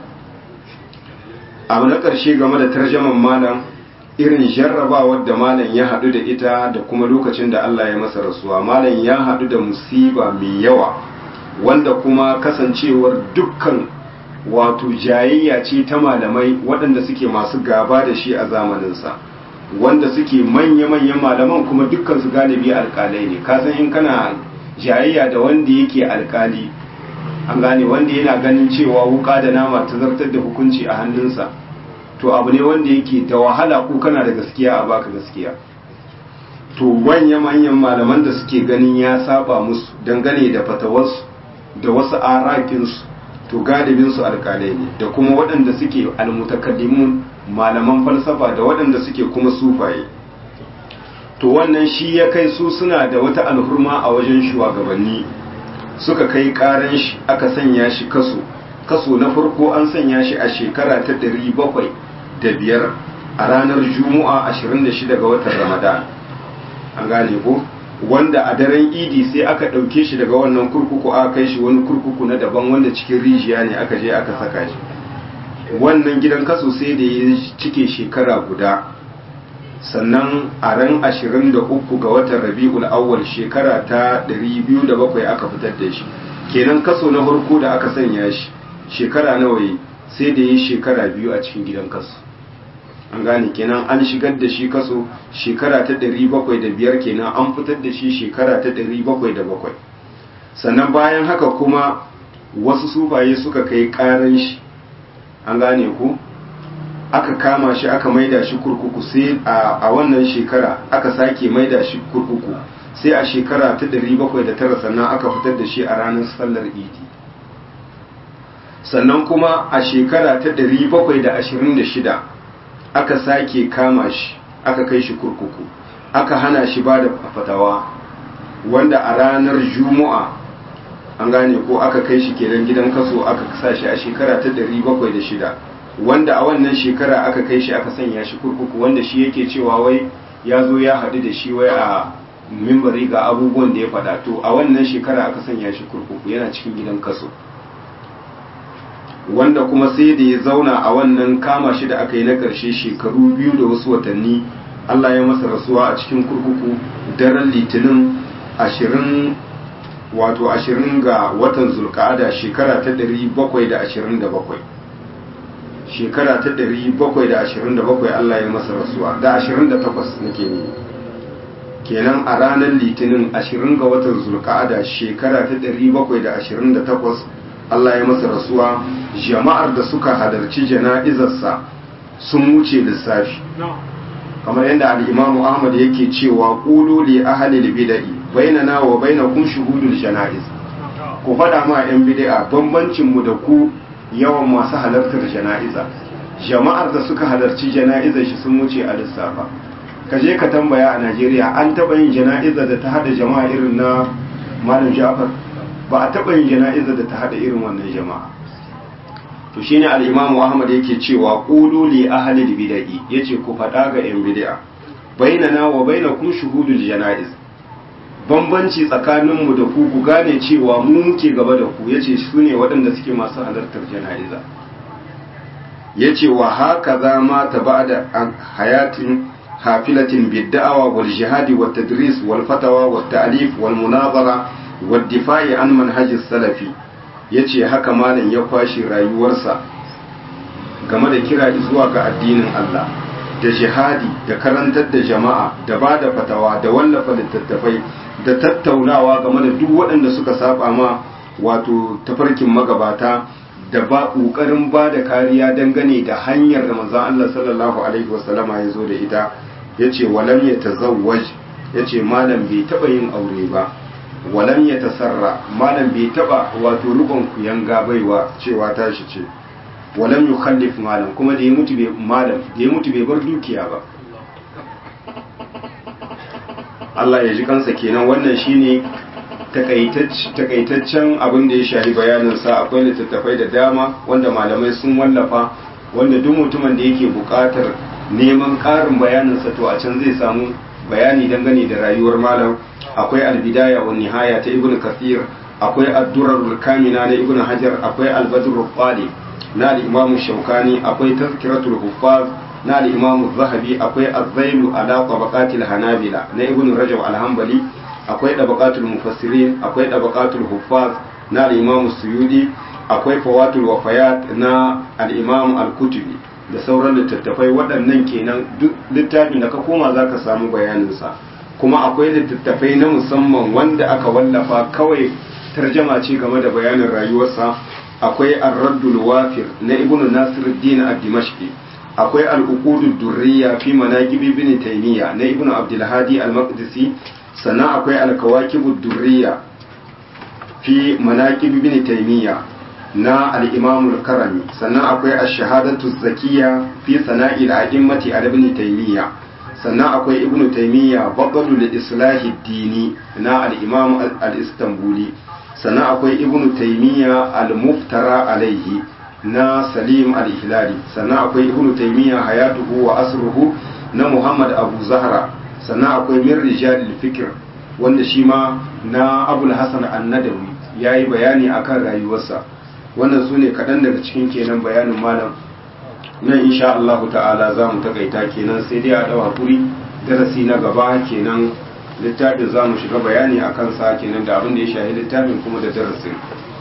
abu na ƙarshe game da tarjaman malam irin jarrabawar da malam ya haɗu da ita da kuma lokacin da Allah ya masa rasuwa malam ya haɗu da musiba mai yawa wanda kuma kasancewar dukkan wato jayayya ce ta malamai waɗanda suke masu gaba da shi a zamaninsa wanda suke manya-manyan malaman kuma dukkan su galibi alkalai ne kasan in kana jayayya da wanda yake alkali an gane wanda yana ganin cewa wuka da nama ta zartar da hukunci a hannunsa to abu ne wanda yake da wahala ko kana da gaskiya a baka gaskiya to manya-manyan malaman da suke ganin ya saba musu dangane da fatawarsu da wasu arakinsu to galibinsu alkalai ne da kuma waɗanda suke almutakallimun malaman falsafa da waɗanda suke kuma sufaye to wannan shi ya kai su suna da wata alhurma a wajen shugabanni suka kai karan shi aka sanya shi kaso kaso na farko an sanya shi a shekara ta ɗari bakwai da biyar a ranar juma'a 26 ga watan ramadan an gane ko wanda a daren idi sai aka ɗauke shi daga wannan kurkuku aka kai shi wani kurkuku na daban wanda cikin rijiya ne aka je aka saka shi wannan gidan kaso sai da ya cike shekara guda sannan a ran 23 ga watan rabi'ul awwal shekara ta 207 aka fitar da shi kenan kaso na farko da aka sanya shi shekara nawa yi sai da ya shekara biyu a cikin gidan kaso an gane kenan an shigar da shi kaso shekara ta 705 kenan an fitar da shi shekara ta 707 sannan bayan haka kuma wasu sufaye suka kai karan shi an gane ku aka kama shi aka maida shi kurkuku sai a wannan shekara aka sake maida shi kurkuku sai a shekara ta 709 sannan aka fitar da shi a ranar sallar idi sannan kuma a shekara ta 726 aka sake kama shi aka kai shi kurkuku aka hana shi ba da fatawa wanda a ranar juma'a an gane ko aka kai shi kenan gidan kaso aka sa shi a shekara ta 706 wanda a wannan shekara aka kai shi aka sanya shi kurkuku wanda shi yake cewa wai ya zo ya haɗu da shi wai a mimbari ga abubuwan da ya faɗa to a wannan shekara aka sanya shi kurkuku yana cikin gidan kaso wanda kuma sai da ya zauna a wannan kama shi da aka yi na ƙarshe shekaru biyu da wasu watanni Allah ya masa rasuwa a cikin kurkuku daren litinin ashirin wato ashirin ga watan zulka'ada shekara ta ɗari bakwai da ashirin da bakwai shekara ta ɗari bakwai da ashirin da bakwai Allah ya masa rasuwa da ashirin da takwas nake ne kenan a ranar litinin ashirin ga watan zulka'ada shekara ta ɗari bakwai da ashirin da takwas Allah ya masa rasuwa jama'ar da suka halarci jana'izarsa sun wuce lissafi kamar yadda al'imamu ahmad yake cewa ƙulu li ahalil bida'i bainana wa bainakum shuhudul jana'iz ku faɗa ma 'yan bid'a bambancin mu da ku yawan masu halartar jana'iza jama'ar da suka halarci jana'izar shi sun wuce a lissafa ka je ka tambaya a Najeriya an taɓa yin jana'izar da ta hada jama'a irin na Malam Ja'far ba a taɓa yin jana'izar da ta hada irin wannan jama'a to shine al-Imam Ahmad yake cewa qulu li ahli al-bid'i yace ku faɗa ga 'yan bid'a bainana wa bainakum shuhudul jana'iz bambanci tsakaninmu da ku ku gane cewa mu muke gaba da ku yace su ne waɗanda suke masu halartar jana'iza yace wa haka za ma ta ba'da hayatin hafilatin bidda'awa wal jihadi wat tadris wal fatawa wat ta'lif wal munazara waddifa'i an manhajis salafi yace haka malam ya kwashi rayuwarsa game da kira zuwa ga addinin Allah da jihadi da karantar da jama'a da ba da fatawa da wallafa littattafai da tattaunawa game da duk waɗanda suka saba ma wato tafarkin magabata da ba ƙoƙarin ba da kariya dangane da hanyar da manzon Allah sallallahu alaihi wasallama ya zo da ita yace walam ya tazawwaj yace malam bai taba yin aure ba walam ya tasarra malam bai taba wato rubon kuyanga baiwa cewa tashi ce walam yukhallif malam kuma da ya mutu bai malam da ya mutu bai bar dukiya ba Allah ya ji kansa kenan wannan shine takaitaccen abin da ya shahi bayanin sa akwai littattafai da dama wanda malamai sun wallafa wanda duk mutumin da yake buƙatar neman ƙarin bayanin sa to a can zai samu bayani dangane da rayuwar malam akwai albidaya wa nihaya ta ibnu kathir akwai ad-durar kamina na ibnu hajar akwai al-badr qali na al-imam shaukani akwai tazkiratul huffaz na al-imam zahabi akwai az-zailu ala tabaqatil hanabila na ibnu rajab al-hanbali akwai tabaqatul mufassirin akwai tabaqatul huffaz na al-imam suyudi akwai fawatul wafayat na al-imam al-kutubi da sauran littattafai waɗannan kenan duk littafin da ka koma za ka samu bayaninsa kuma akwai littattafai na musamman wanda aka wallafa kawai tarjama ce game da bayanin rayuwarsa akwai ar-raddul wafir na ibnu nasiruddin ad-dimashqi akwai al-uqudud durriya fi manaqib ibn taymiya na ibnu abdul hadi al-maqdisi sannan akwai al-kawakibud durriya fi manaqib ibn taymiya na al-imam al-karami sannan akwai ash-shahadatu zakiya fi sana'i al-a'immati al-ibn taymiya sannan akwai ibn taymiya baqalul islahi dini na al-imam al-istanbuli sannan akwai ibn taymiya al-muftara alaihi na salim al-ihlali sannan akwai ibn taymiya hayatuhu wa asruhu na muhammad abu zahra sannan akwai min rijal al-fikr wanda shi ma na abul hasan an-nadawi yayi bayani akan rayuwarsa wannan su ne kaɗan daga cikin kenan bayanin malam nan insha Allah ta'ala za mu takaita kenan sai dai a ɗau hakuri darasi na gaba kenan littafin za mu shiga bayani a kansa kenan da abin da ya shahi littafin kuma da darasin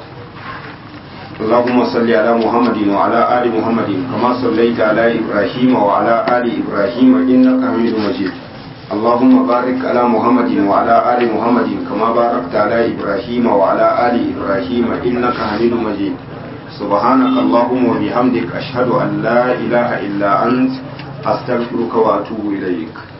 اللهم صل على محمد وعلى آل محمد كما صليت على إبراهيم وعلى آل إبراهيم إنك حميد مجيد اللهم بارك على محمد وعلى آل محمد كما باركت على إبراهيم وعلى آل إبراهيم إنك حميد مجيد سبحانك اللهم وبحمدك أشهد أن لا إله إلا أنت أستغفرك وأتوب إليك